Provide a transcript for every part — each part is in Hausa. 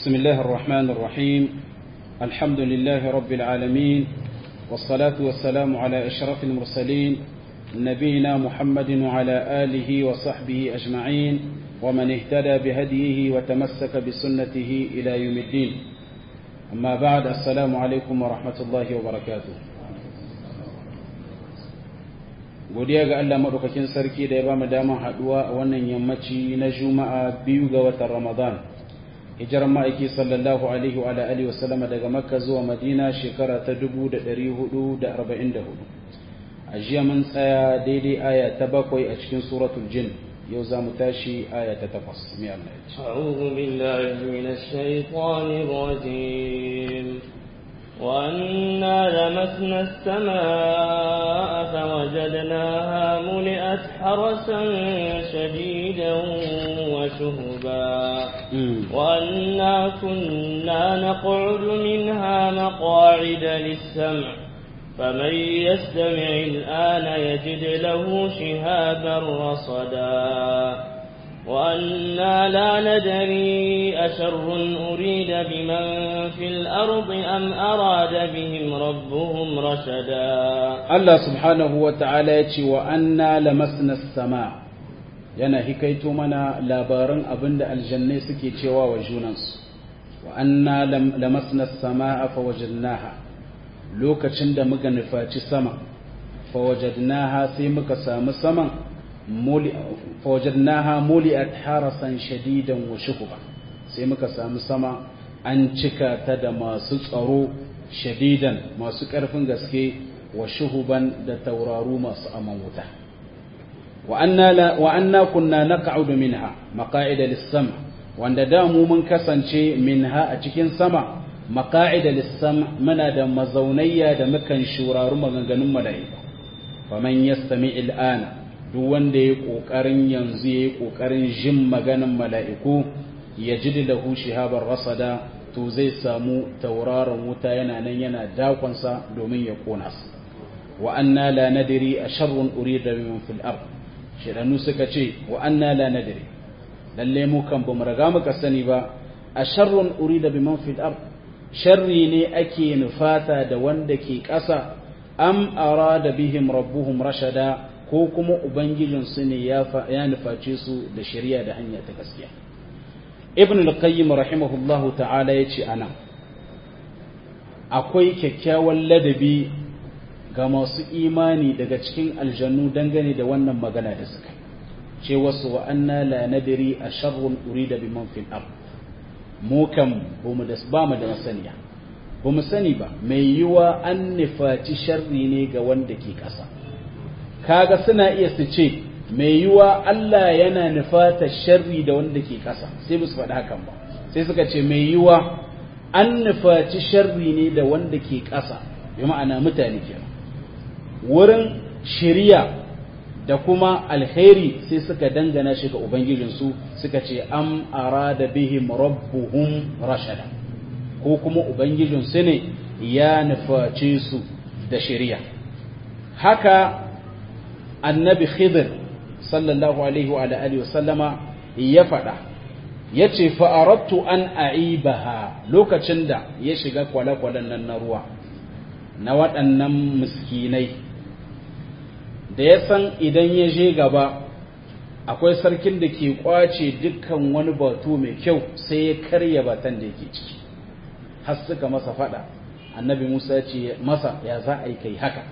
بسم الله الرحمن الرحيم الحمد لله رب العالمين والصلاة والسلام على أشرف المرسلين نبينا محمد وعلى آله وصحبه أجمعين ومن اهتدى بهديه وتمسك بسنته إلى يوم الدين أما بعد السلام عليكم ورحمة الله وبركاته godiya ga Allah madaukakin sarki da ya ba mu damar haduwa a wannan yammaci na juma'a biyu ga watan ramadan hijirar ma'aiki sallallahu alaihi wa alihi wa sallama daga makka zuwa madina shekara ta 1444 a jiya mun tsaya daidai aya ta bakwai a cikin suratul jin yau za mu tashi aya ta takwas mai Allah ya ce أعوذ بالله من الشيطان الرجيم وأنا لمسنا السماء فوجدناها ملئت حرسا شديدا وشهبا وأنا كنا نقعد منها مقاعد للسمع فمن يستمع الآن يجد له شهابا رصدا وأنا لا ندري أشر أريد بمن في الأرض أم أراد بهم ربهم رشدا Allah subhanahu wa ta'ala ya ce wa anna lamasna sama yana hikaito mana labaran abinda aljannai suke cewa wa junansu wa anna lamasna sama fa wajadnaha lokacin da muka nufaci sama fa wajadnaha sai muka samu saman fawajadnaha muli'at harasan shadidan wa shuhuba sai muka samu sama an cika ta da masu tsaro shadidan masu ƙarfin gaske wa shuhuban da tauraru masu aman wuta wa anna kunna naq'udu minha maqa'ida lis-sam wanda da mu mun kasance minha a cikin sama maqa'ida lis-sam muna da mazaunayya da mukan shuraru maganganun mala'iku faman yastami al-ana duk wanda ya ƙoƙarin yanzu ya yi ƙoƙarin jin maganin mala'iku ya ji da hushi habar rasada to zai samu tauraron wuta yana nan yana dakonsa domin ya ƙona su wa anna la nadiri a sharrun uri da biman fil ard shidanu suka ce wa anna la nadiri lalle mu kan bamu riga muka sani ba a sharrun uri da biman fil ard sharri ne ake nufata da wanda ke ƙasa am arada bihim rabbuhum rashada ko kuma Ubangijinsu ne ya nuface su da shari'a da hanya ta gaskiya. Ibn al-Qayyim rahimahullahu ta'ala ya ce ana, akwai kyakkyawan ladabi ga masu imani daga cikin aljannu dangane da wannan magana da suka ce wasu wa anna la nadiri a sharrun uri da biman fil ard mu kan ba mu da masaniya ba mu sani ba mai yiwa an nufaci sharri ne ga wanda ke ƙasa kaga suna iya su ce mai yiwa Allah yana nufata sharri da wanda ke ƙasa sai ba su faɗi hakan ba sai suka ce mai yiwa an nufaci sharri ne da wanda ke ƙasa bi ma'ana mutane ke wurin shiriya da kuma alheri sai suka dangana shi ga ubangijinsu suka ce am arada bihim rabbuhum rashada ko kuma ubangijinsu ne ya nuface su da shiriya haka annabi khidir sallallahu alaihi wa alihi wa sallama ya faɗa ya ce fa'arattu an a'ibaha lokacin da ya shiga kwale-kwalen nan na ruwa na waɗannan miskinai da ya san idan ya je gaba akwai sarkin da ke kwace dukkan wani batu mai kyau sai ya karya batan da yake ciki har suka masa faɗa annabi musa ce masa ya za a yi kai haka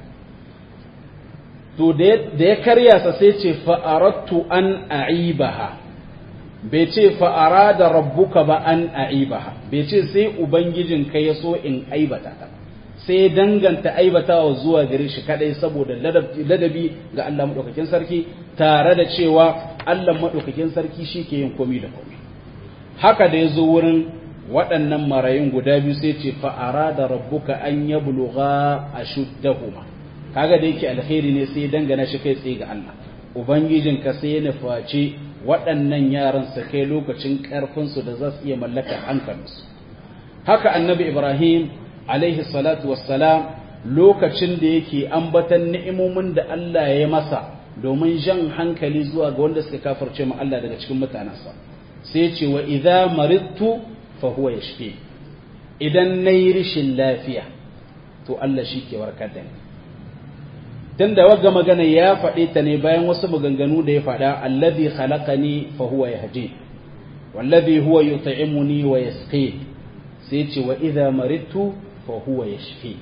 to da ya karya sa sai ce fa'arattu an a'ibaha bai ce fa'ara da rabbuka ba an a'ibaha bai ce sai ubangijin ka ya so in aibata ta sai danganta aibatawa zuwa gare shi kadai saboda ladabi ga Allah maɗaukakin sarki tare da cewa Allah maɗaukakin sarki shi ke yin komi da komi haka da ya zo wurin waɗannan marayun guda biyu sai ce fa'ara da rabbuka an yabluga ashuddahuma kaga da yake alkhairi ne sai dangana shi kai tsaye ga Allah ubangijin ka sai ya nufaci waɗannan yaran su kai lokacin ƙarfin su da za su iya mallaka hankalinsu haka annabi ibrahim alaihi salatu wassalam lokacin da yake ambatan ni'imomin da Allah ya masa domin jan hankali zuwa ga wanda suka kafirce mu Allah daga cikin mutanensa sai ce wa idza maridtu fa huwa yashfi idan nayi rishin lafiya to Allah shi ke warkar da ni tunda wagga magana ya faɗe ta ne bayan wasu maganganu da ya faɗa alladhi khalaqani fa huwa yahdi wallazi huwa yut'imuni wa yasqi sai ce wa idza maridtu fa huwa yashfi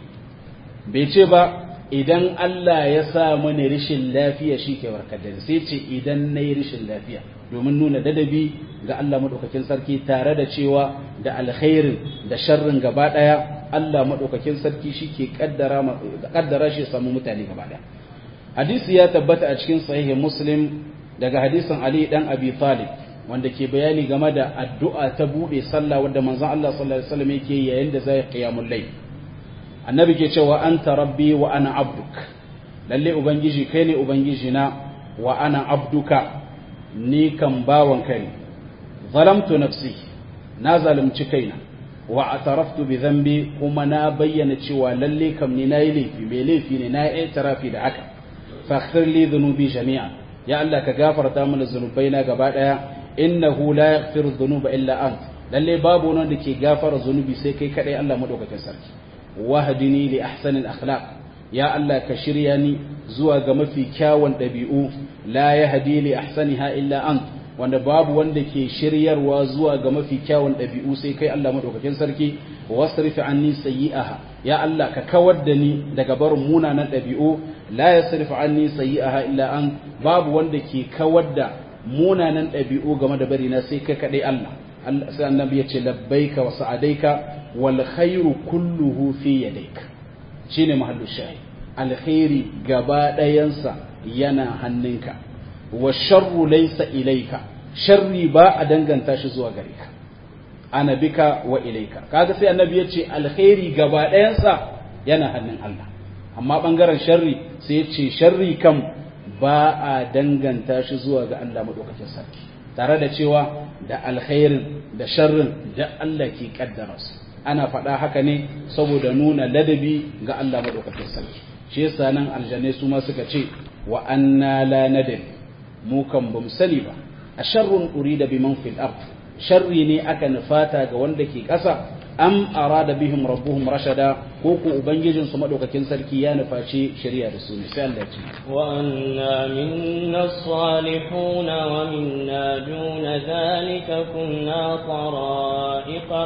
bai ce ba idan Allah ya sa mani rishin lafiya shi ke warkar da sai ce idan nayi rishin lafiya domin nuna dadabi ga Allah madaukakin sarki tare da cewa da alkhairin da sharrin gaba daya Allah madaukakin sarki shi ke kaddara kaddara shi samu mutane gaba daya hadisi ya tabbata a cikin sahihi muslim daga hadisin Ali dan Abi Talib wanda ke bayani game da addu'a ta bude sallah wanda manzon Allah sallallahu alaihi wasallam yake yayin da zai qiyamul layl annabi ke cewa anta rabbi wa ana abduk lalle ubangiji kai ne ubangiji na wa ana abduka ni kan bawan kai ne zalamtu nafsi na zalunci kaina wa ataraftu bi dhanbi kuma na bayyana cewa lalle kam ni nayi laifi mai laifi ne na yi tarafi da haka faghfir li dhunubi jami'a ya Allah ka gafarta mana zunubaina gaba daya innahu la yaghfiru dhunuba illa ant lalle babu wanda ke gafara zunubi sai kai kadai Allah madaukakin sarki wahdini li ahsanil akhlaq ya Allah ka shirya ni zuwa ga mafi kyawun dabi'u la yahdi li ahsaniha illa ant wanda babu wanda ke shiryarwa zuwa ga mafi kyawun dabi'u sai kai Allah madaukakin sarki wasrif anni sayyi'aha ya Allah ka kawar da ni daga barin munanan dabi'u la yasrif anni sayyi'aha illa ant babu wanda ke kawar da munanan dabi'u game da bari na sai kai kadai Allah sai annabi ya ce labbaika wa sa'adaika wal khairu kulluhu fi yadayka shine mahallu shahi alkhairi gaba dayansa yana hannunka wa sharru laysa ilayka sharri ba a danganta shi zuwa gare ka ana bika wa ilayka kaga sai annabi ya ce alkhairi gaba dayansa yana hannun Allah amma bangaren sharri sai ya ce sharri kam ba a danganta shi zuwa ga Allah madaukakin sarki tare da cewa da alkhairin da sharrin da Allah ke kaddara su ana faɗa haka ne saboda nuna ladabi ga Allah madaukakin sarki shi yasa nan aljanai su ma suka ce wa anna la nadri mu kan bamu sani ba a sharrun urida biman fil ard sharri ne aka nufata ga wanda ke ƙasa am arada bihim rabbuhum rashada ko ko ubangijin su madaukakin sarki ya nufaci shari'a da su ne sai Allah ce wa anna minna salihun wa minna duna zalika kunna tara'iqa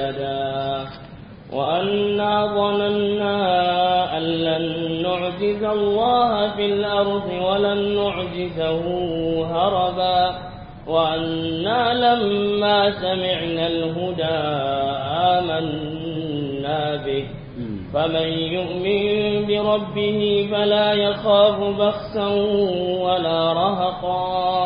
qilada وأنا ظننا أن لن نعجز الله في الأرض ولن نعجزه هربا وأنا لما سمعنا الهدى آمنا به فمن يؤمن بربه فلا يخاف بخسا ولا رهقا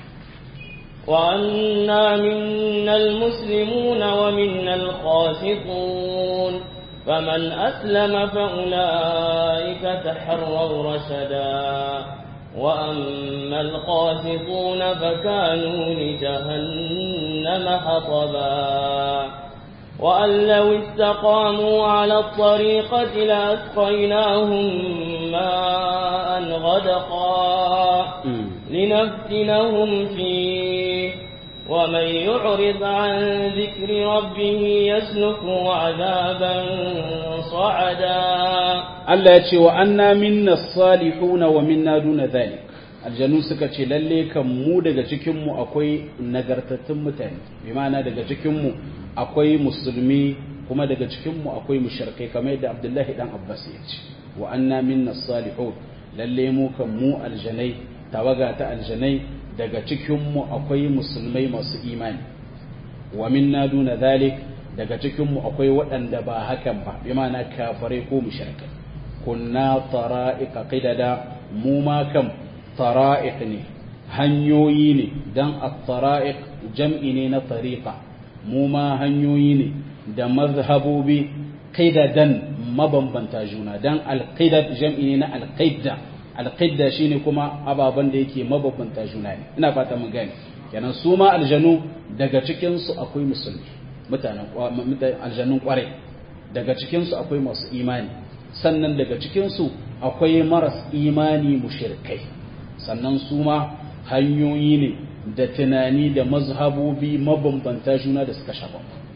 وأنا منا المسلمون ومنا القاسطون فمن أسلم فأولئك تحروا رشدا وأما القاسطون فكانوا لجهنم حطبا وأن لو استقاموا على الطريقة لأسقيناهم ماء غدقا لنفتنهم فيه ومن يعرض عن ذكر ربه يسلكه عذابا صعدا Allah ya ce wa anna minna salihuna wa minna duna dhalik aljanu suka ce lalle kan mu daga cikin mu akwai nagartattun mutane bi ma'ana daga cikin mu akwai musulmi kuma daga cikin mu akwai mushrikai kamar yadda Abdullahi dan Abbas ya ce wa anna minna salihun lalle mu kan mu aljanai tawaga ta aljanai daga cikin mu akwai musulmai masu imani wa minna duna dhalik daga cikin mu akwai waɗanda ba hakan ba bi ma'ana kafirai ko mushrikai kunna tara'iqa qidada mu ma kam tara'iq ne hanyoyi ne dan at-tara'iq jam'i ne na tariqa mu ma hanyoyi ne da mazhabobi qidadan mabambanta juna dan al-qidad jam'i ne na al-qidda al-qidda shine kuma ababan da yake mabambanta juna ne ina fata mun gane kenan su ma aljanu daga cikin su akwai musulmi mutanen aljanun kwarai daga cikin su akwai masu imani sannan daga cikinsu akwai maras imani mushirkai sannan su ma hanyoyi ne da tunani da mazhabobi mabambanta juna da suka shafa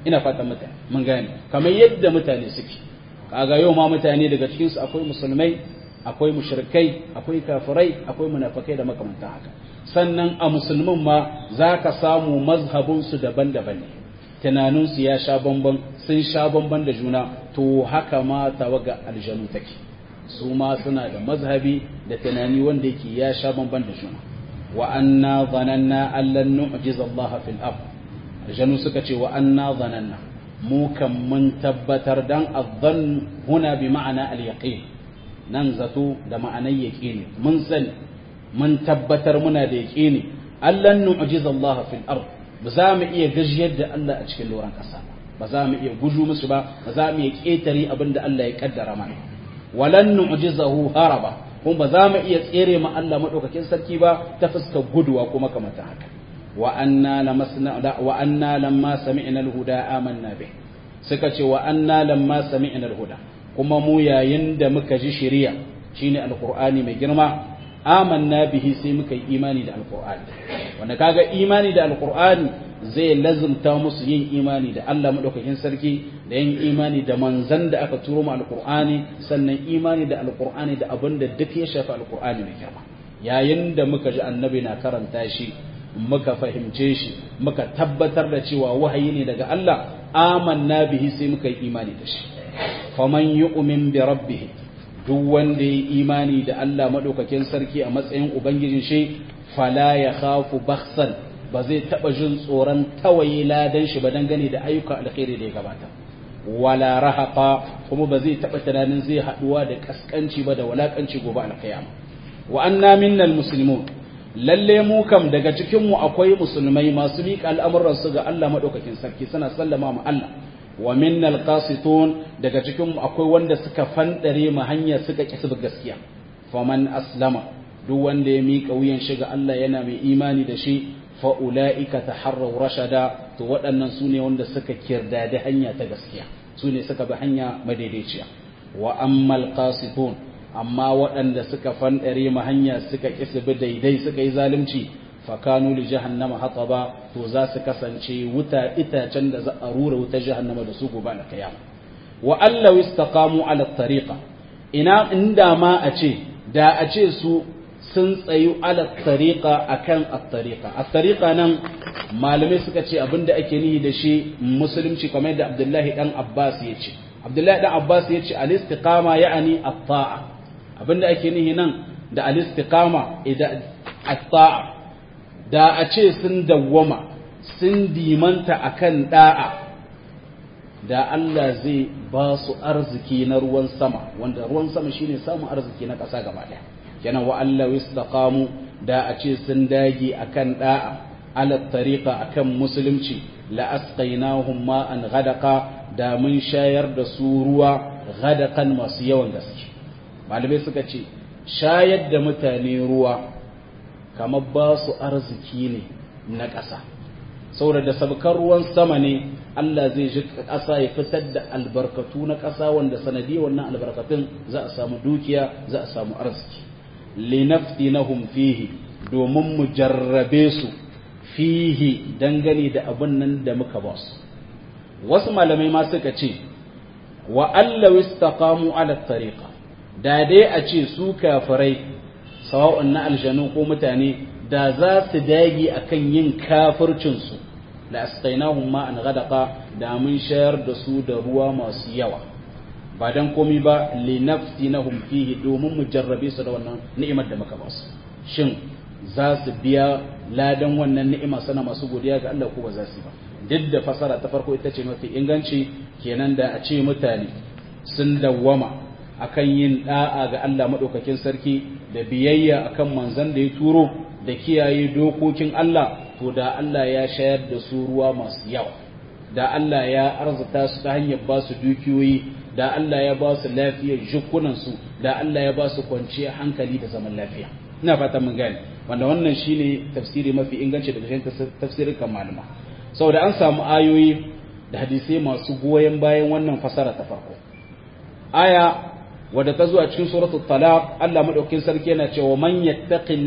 ina fatan mutane mun gane kamar yadda mutane suke kaga yau ma mutane daga cikin su akwai musulmai akwai mushrikai akwai kafirai akwai munafikai da makamantan haka sannan a musulmin ma zaka samu mazhabun su daban-daban ne tunanin su ya sha bamban sun sha bamban da juna to haka ma tawaga aljanu take su ma suna da mazhabi da tunani wanda yake ya sha bamban da juna wa anna zananna allan nu'jiza Allah fil ard aljanu suka ce wa anna zananna mu kan mun tabbatar dan azzan huna bi ma'ana al yaqin nan zato da ma'anar yaqini mun sani mun tabbatar muna da yaqini allan nu'jiza Allah fil ard ba za mu iya gajiyar da Allah a cikin loran kasa ba za mu iya guju musu ba ba za mu iya ketare abin da Allah ya kaddara mana walan nu'jizahu haraba kuma ba za mu iya tsere ma Allah madaukakin sarki ba ta fuskar guduwa kuma kamar haka wa anna lamasna wa anna lamma sami'na al-huda amanna bih suka ce wa anna lamma sami'na al-huda kuma mu yayin da muka ji shari'a shine alqur'ani mai girma amanna bihi sai muka yi imani da alqur'ani wanda kaga imani da alqur'ani zai lazumta musu yin imani da Allah madaukakin sarki da yin imani da manzan da aka turo mu alqur'ani sannan imani da alqur'ani da abin da duk ya shafi alqur'ani mai girma yayin da muka ji annabi na karanta shi muka fahimce shi muka tabbatar da cewa wahayi ne daga Allah amanna bihi sai muka yi imani da shi faman yu'min bi rabbih duk wanda ya imani da Allah madaukakin sarki a matsayin ubangijin shi fala ya khafu bakhsan ba zai taba jin tsoron tawaye ladan shi ba dangane da ayyukan alkhairi da ya gabata wala rahaqa kuma ba zai taba tunanin zai haduwa da kaskanci ba da walakanci gobe alkiyama wa anna minnal muslimun lalle mu kam daga cikin mu akwai musulmai masu miƙa al'amuran su ga Allah madaukakin sarki suna sallama ma Allah wa minnal qasitun daga cikin mu akwai wanda suka fandare mu hanya suka kisa gaskiya faman aslama duk wanda ya miƙa wuyan shi ga Allah yana mai imani da shi fa'ula'ika ta harrau rashada to waɗannan su ne wanda suka kirda da hanya ta gaskiya su ne suka bi hanya madaidaiciya wa ammal qasitun amma waɗanda suka fanɗare ma hanya suka kisa bi daidai suka yi zalunci fakanu li jahannama hataba to za su kasance wuta itacen da za a rura wuta jahannama da su gobe da kiyama wa allahu istaqamu ala tariqa ina inda ma a ce da a ce su sun tsayu ala tariqa akan at-tariqa at-tariqa nan malamai suka ce abinda ake nihi da shi musulunci kamar yadda Abdullahi dan Abbas ya ce Abdullahi dan Abbas ya ce al-istiqama ya'ani at-ta'a abinda ake nihi nan da al-istiqama idan at-ta'a da a ce sun dawwama sun dimanta akan da'a da Allah zai ba su arziki na ruwan sama wanda ruwan sama shine samun arziki na ƙasa gaba ɗaya kenan wa Allah istaqamu da a ce sun dage akan da'a ala tariqa akan musulunci la asqainahum ma'an ghadaqa da mun shayar da su ruwa ghadaqan masu yawan gaske malamai suka ce shayar da mutane ruwa kamar ba su arziki ne na ƙasa saboda da sabkar ruwan sama ne Allah zai ji ƙasa ya fitar da albarkatu na ƙasa wanda sanadiyar wannan albarkatun za a samu dukiya za a samu arziki linaftinahum fihi domin mu jarrabe su fihi dangane da abin nan da muka ba su wasu malamai ma suka ce wa allaw istaqamu ala tariqa da dai a ce su kafirai sawa'un na aljanu ko mutane da za su dage akan yin kafircin su la asqainahum ma'an ghadaqa da mun shayar da su da ruwa masu yawa ba dan komi ba linaftinahum fihi domin mu jarrabe su da wannan ni'imar da muka ba su shin za su biya ladan wannan ni'ima sana masu godiya ga Allah ko ba za su ba duk da fasara ta farko ita ce mafi inganci kenan da a ce mutane sun dawwama akan yin da'a ga Allah madaukakin sarki da biyayya akan manzon da ya turo da kiyaye dokokin Allah to da Allah ya shayar da su ruwa masu yawa da Allah ya arzuta su ta hanyar ba su dukiyoyi da Allah ya ba su lafiyar jikunansu da Allah ya ba su kwanciyar hankali da zaman lafiya ina fata mun gane wanda wannan shine tafsiri mafi inganci daga cikin tafsirin kan malama saboda an samu ayoyi da hadisai masu goyon bayan wannan fasara ta farko aya wadda ta zo a cikin suratul talaq Allah madaukakin sarki yana cewa man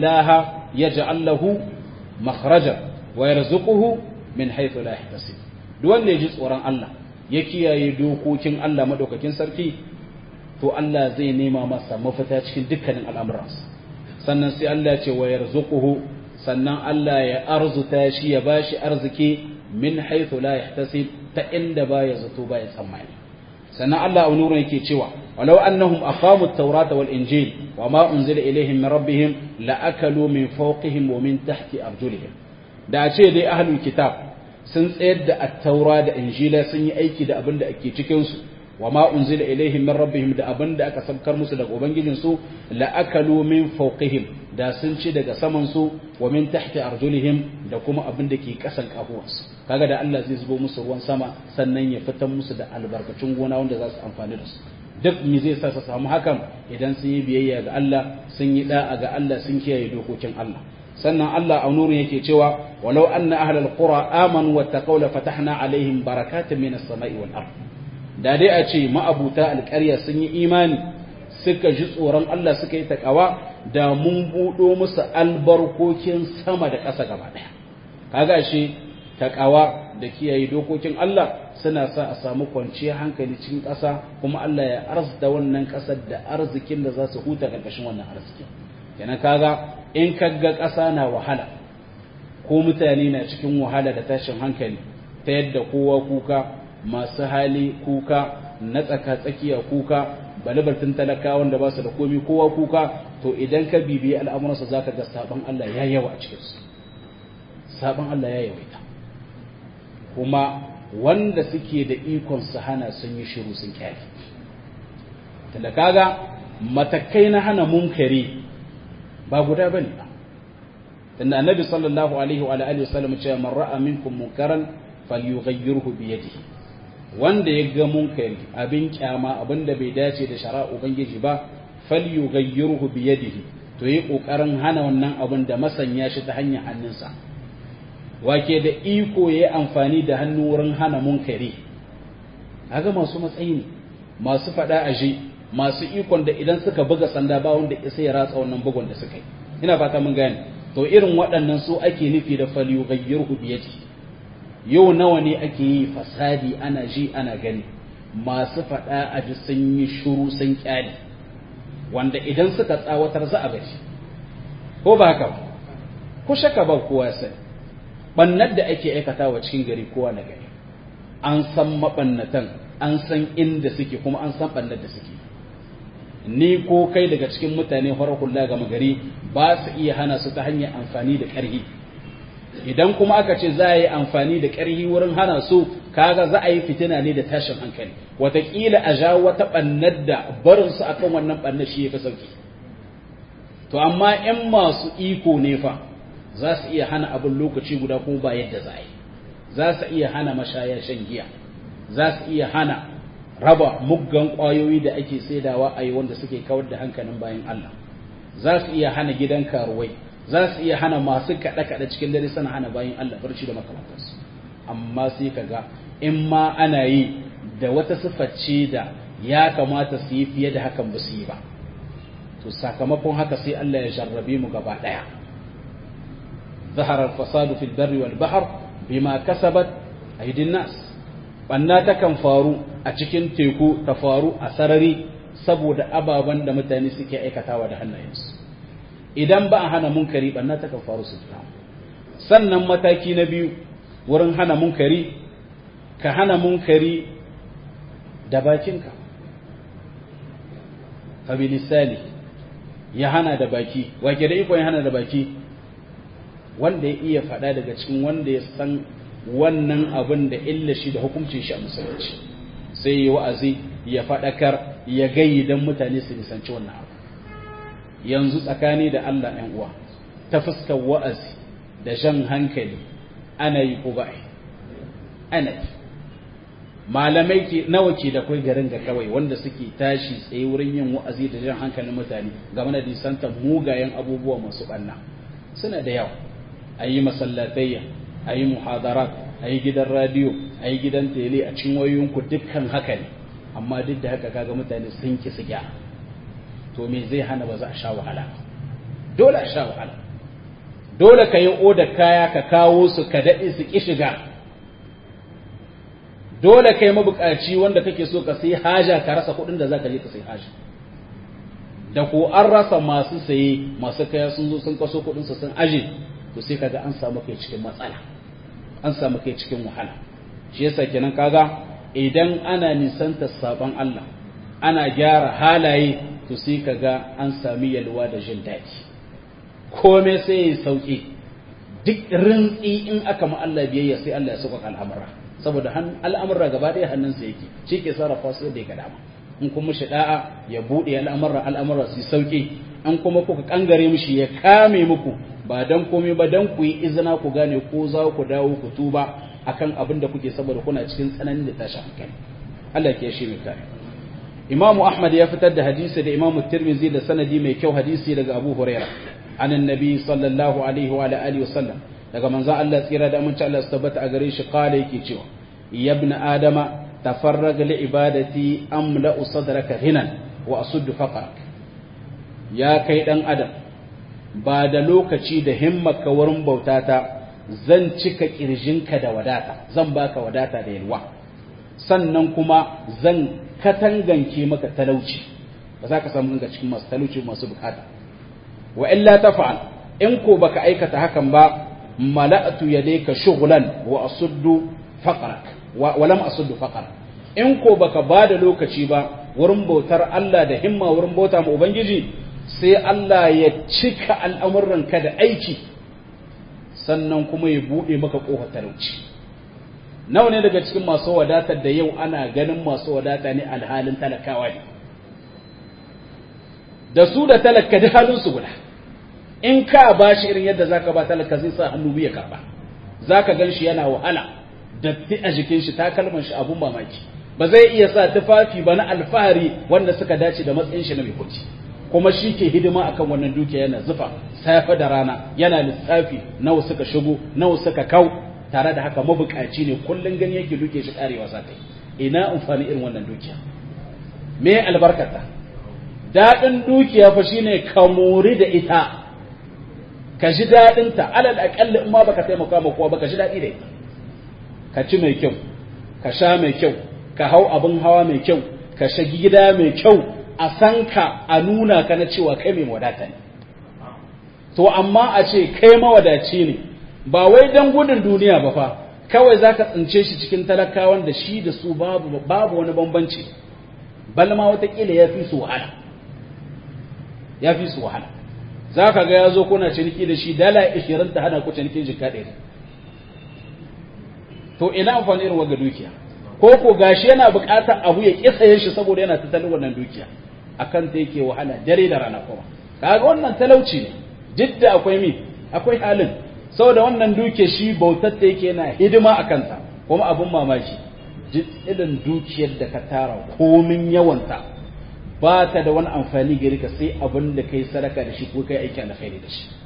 yattaqillaha yaj'al lahu makhraja wa yarzuquhu min haythu la yahtasib duk wanda ya ji tsoron Allah ya kiyaye dokokin Allah madaukakin sarki to Allah zai nema masa mafita cikin dukkanin al'amuransa sannan sai Allah ya ce wa yarzuquhu sannan Allah ya arzuta shi ya bashi arziki min haythu la yahtasib ta inda baya zato baya tsammani sannan Allah a nurin yake cewa walau annahum aqamu at-taurata wal injil wama unzila ilaihim min rabbihim la akalu min fawqihim wa min tahti arjulihim da a ce dai ahlul kitab sun tsayar da at-taura da injila sun yi aiki da abin da ake cikin su wama unzila ilaihim min rabbihim da abin da aka sabkar musu daga ubangijin su la akalu min fawqihim da sun ci daga saman su wa min tahti arjulihim da kuma abin da ke kasan kafuwansu kaga da Allah zai zubo musu ruwan sama sannan ya fitar musu da albarkacin gona wanda za su amfani da su duk me zai sa su samu hakan idan sun yi biyayya ga Allah sun yi da'a ga Allah sun kiyaye dokokin Allah sannan Allah a nurin yake cewa walau anna ahlal qura amanu wattaqaw la fatahna alaihim barakatan minas sama'i wal ard da dai a ce ma'abuta alƙarya sun yi imani suka ji tsoron Allah suka yi takawa da mun buɗo musu albarkokin sama da ƙasa gaba ɗaya kaga shi takawa da kiyaye dokokin Allah suna sa a samu kwanciyar hankali cikin ƙasa kuma Allah ya arzita wannan ƙasar da arzikin da za su huta ƙarƙashin wannan arzikin kenan kaga in kaga ƙasa na wahala ko mutane na cikin wahala da tashin hankali ta yadda kowa kuka masu hali kuka na tsaka tsakiya kuka balibartin talaka wanda ba su da komi kowa kuka to idan ka bibiyi al'amuransa za ka ga sabon Allah ya yawa a cikinsu sabon Allah ya yawaita kuma wanda suke da ikon su hana sun yi shiru sun kyale tunda kaga matakai na hana munkari ba guda bane ba tunda annabi sallallahu alaihi wa alihi wasallam ce man ra'a minkum munkaran falyughayyirhu bi yadihi wanda ya ga munkari abin kyama abin da bai dace da shari'a ubangiji ba falyughayyirhu bi yadihi to yi kokarin hana wannan abin da masanya shi ta hanyar hannunsa wake da iko ya yi amfani da hannu wurin hana munkari ga masu matsayi ne masu faɗa a ji masu ikon da idan suka buga sanda ba wanda isa ya ratsa wannan bugun da suka yi ina fata mun gane to irin waɗannan su ake nufi da faliyu gayyar biyati yau nawa ne ake yi fasadi ana ji ana gani masu faɗa a ji sun yi shuru sun kyale wanda idan suka tsawatar za a gaji ko ba haka ba ko shaka ba kowa sai bannar da ake aikatawa cikin gari kowa na gari an san mabannatan an san inda suke kuma an san bannar da suke ni ko kai daga cikin mutane hula gama gari ba su iya hana su ta hanyar amfani da ƙarhi idan kuma aka ce za a yi amfani da ƙarhi wurin hana su kaga za a yi fitina ne da tashin hankali wataƙila a ja wata bannar da barin su akan wannan bannar shi ya fi sauki to amma 'yan masu iko ne fa za su iya hana abin lokaci guda kuma ba yadda za a yi za su iya hana mashaya shan giya za su iya hana raba muggan ƙwayoyi da ake saidawa a yi wanda suke kawar da hankalin bayan Allah za su iya hana gidan karuwai za su iya hana masu kaɗe-kaɗe cikin dare sana hana bayan Allah barci da makamantarsu amma sai ka ga in ma ana yi da wata sifface da ya kamata su yi fiye da hakan ba su yi ba to sakamakon haka sai Allah ya jarrabe mu gaba ɗaya ظهر الفساد في البر والبحر بما كسبت أيدي الناس banna takan faru a cikin teku ta faru a sarari saboda ababen da mutane suke aikatawa da hannayensu idan ba a hana munkari banna takan faru su fita sannan mataki na biyu wurin hana munkari ka hana munkari da bakinka fabilisani ya hana da baki wake da ikon ya hana da baki wanda ya iya faɗa daga cikin wanda ya san wannan abin da illa shi da hukuncin shi a musulunci sai yi wa'azi ya faɗakar ya gayi don mutane su nisanci wannan abu yanzu tsakani da Allah ‘yan uwa ta fuskar wa'azi da jan hankali ana yi ko ba'i ana yi malamai ke nawa ke da kai garin ga kawai wanda suke tashi tsaye wurin yin wa'azi da jan hankalin mutane game da nisantar mugayen abubuwa masu ɓanna suna da yawa a yi masallatayya a yi muhadarat a yi gidan radiyo a yi gidan tele a cin wayoyinku dukkan haka ne amma duk da haka kaga mutane sun ki su gyara to me zai hana ba za a sha wahala dole a sha wahala dole ka yi oda kaya ka kawo su ka daɗe su ki shiga dole kai mabukaci wanda kake so ka sai haja ka rasa kuɗin da zaka je ka sai haja da ko an rasa masu saye masu kaya sun zo sun kaso kuɗin su sun aje to sai kaga an samu kai cikin matsala an samu kai cikin wahala shi yasa kenan kaga idan ana nisanta sabon Allah ana gyara halaye to sai kaga an sami yalwa da jin daɗi komai sai ya sauki duk rintsi in aka ma Allah biyayya sai Allah ya sauƙaƙa al'amura saboda al'amura gaba ɗaya hannunsa yake shi ke sarrafa su da ya ga dama in kuma shi da'a ya buɗe al'amura al'amura su sauki in kuma kuka kangare mishi ya kame muku ba dan komai ba dan ku yi izina ku gane ko za ku dawo ku tuba akan abin da kuke saboda kuna cikin tsananin da tashi hankali Allah ke shi mai kare Imam Ahmad ya fitar da hadisi da Imam Tirmidhi da sanadi mai kyau hadisi daga Abu Hurairah an annabi sallallahu alaihi wa alihi wa sallam daga manzon Allah tsira da aminci Allah su tabbata a gare shi kala yake cewa ya ibn adama tafarraga li ibadati amla sadraka ghinan wa asuddu faqrak ya kai dan adam ba da lokaci da himmaka wurin bautata zan cika kirjinka da wadata zan baka wadata da yalwa sannan kuma zan katanganke maka talauci ba za ka samu daga cikin masu talauci masu bukata wa illa tafa'al in ko baka aikata hakan ba mala'atu yadayka shughlan wa asuddu faqrak wa lam asuddu faqrak in ko baka bada lokaci ba wurin bautar Allah da himma wurin bauta ma ubangiji sai Allah ya cika al'amuranka da aiki sannan kuma ya bude maka kofar talauci nawa ne daga cikin masu wadatar da yau ana ganin masu wadata ne alhalin talakawa ne da su da talaka da halin su guda in ka ba shi irin yadda zaka ba talaka zai sa hannu biya karba zaka gan shi yana wahala datti a jikin shi takalman shi abun mamaki ba zai iya sa tufafi ba na alfahari wanda suka dace da matsayin shi na mai kuɗi kuma shi ke hidima akan wannan dukiya yana zufa safe da rana yana lissafi nawa suka shigo nawa suka kau tare da haka mabukaci ne kullun gani yake duke shi karewa sa kai ina amfani irin wannan dukiya me albarkata daɗin dukiya fa shine ka mori da ita ka ji daɗin ta alal aƙalli in ma baka taimaka ma kowa baka ji daɗi da ita ka ci mai kyau ka sha mai kyau ka hau abin hawa mai kyau ka shagi gida mai kyau a san ka a nuna ka na cewa kai mai wadata ne to amma a ce kai mawadaci ne ba wai dan gudun duniya ba fa kawai zaka tsince shi cikin talakawan da shi da su babu babu wani bambanci balma watakila ya fi su wahala ya fi su wahala za ka ga ya zo kuna ciniki da shi dala ishirin ta hana ku cinikin jika ɗaya to ina amfani irin waga dukiya ko ko gashi yana buƙatar abu ya kisaye shi saboda yana tattalin wannan dukiya akan ta yake wahala dare da rana kuma kaga wannan talauci ne jidda akwai mi akwai halin saboda wannan duke shi bautar ta yake yana hidima a kansa kuma abun mamaki irin dukiyar da ka tara komin yawanta ba ta da wani amfani gari ka sai abin da kai sadaka da shi ko kai aiki alkhairi da shi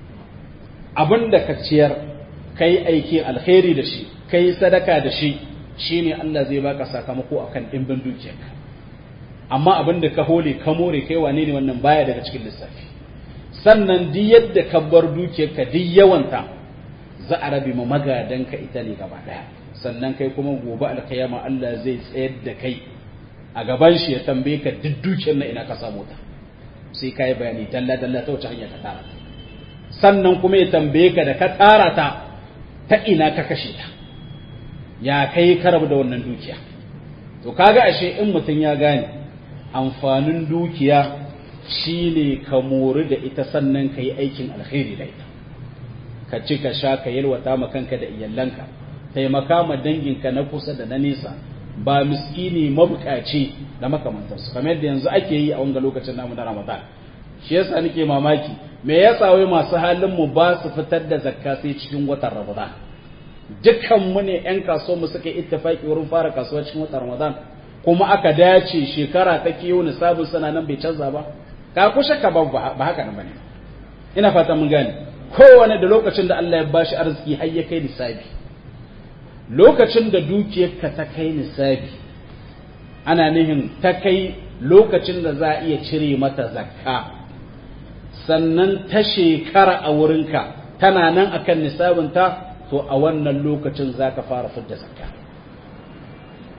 abin da ka ciyar kai aiki alkhairi da shi kai sadaka da shi shine Allah zai baka sakamako akan dimbin dukiyarka amma abin da ka hole ka more kai wane ne wannan baya daga cikin lissafi sannan duk yadda ka bar dukiyarka duk yawanta za a rabe ma magadanka ita ne gaba daya sannan kai kuma gobe alkiyama Allah zai tsayar da kai a gaban shi ya tambaye ka duk dukiyar na ina ka samu ta sai ka yi bayani dalla dalla ta wace hanya ka tara ta sannan kuma ya tambaye ka da ka tara ta ta ina ka kashe ta ya kai karabu da wannan dukiya to kaga ashe in mutum ya gane amfanin dukiya shine ka mori da ita sannan ka yi aikin alkhairi da ita ka ci ka sha ka yalwata ma kanka da iyalanka taimaka ma danginka na kusa da na nesa ba miskini mabukaci da makamantarsu kamar yadda yanzu ake yi a wanga lokacin namu na Ramadan shi yasa nake mamaki me yasa wai masu halin mu ba su fitar da zakka sai cikin watan Ramadan dukkan mu ne ƴan kasuwar mu suka ittifaki wurin fara kasuwa cikin watan Ramadan kuma aka dace shekara ta kiyo nisabin sana nan bai canza ba ka ku shakka ba ba haka nan bane ina fata mun gane kowane da lokacin da Allah ya bashi arziki har ya kai nisabi lokacin da dukiyarka ta kai nisabi ana nihin ta kai lokacin da za a iya cire mata zakka sannan ta shekara a wurinka tana nan akan nisabinta to a wannan lokacin za ka fara fidda zakka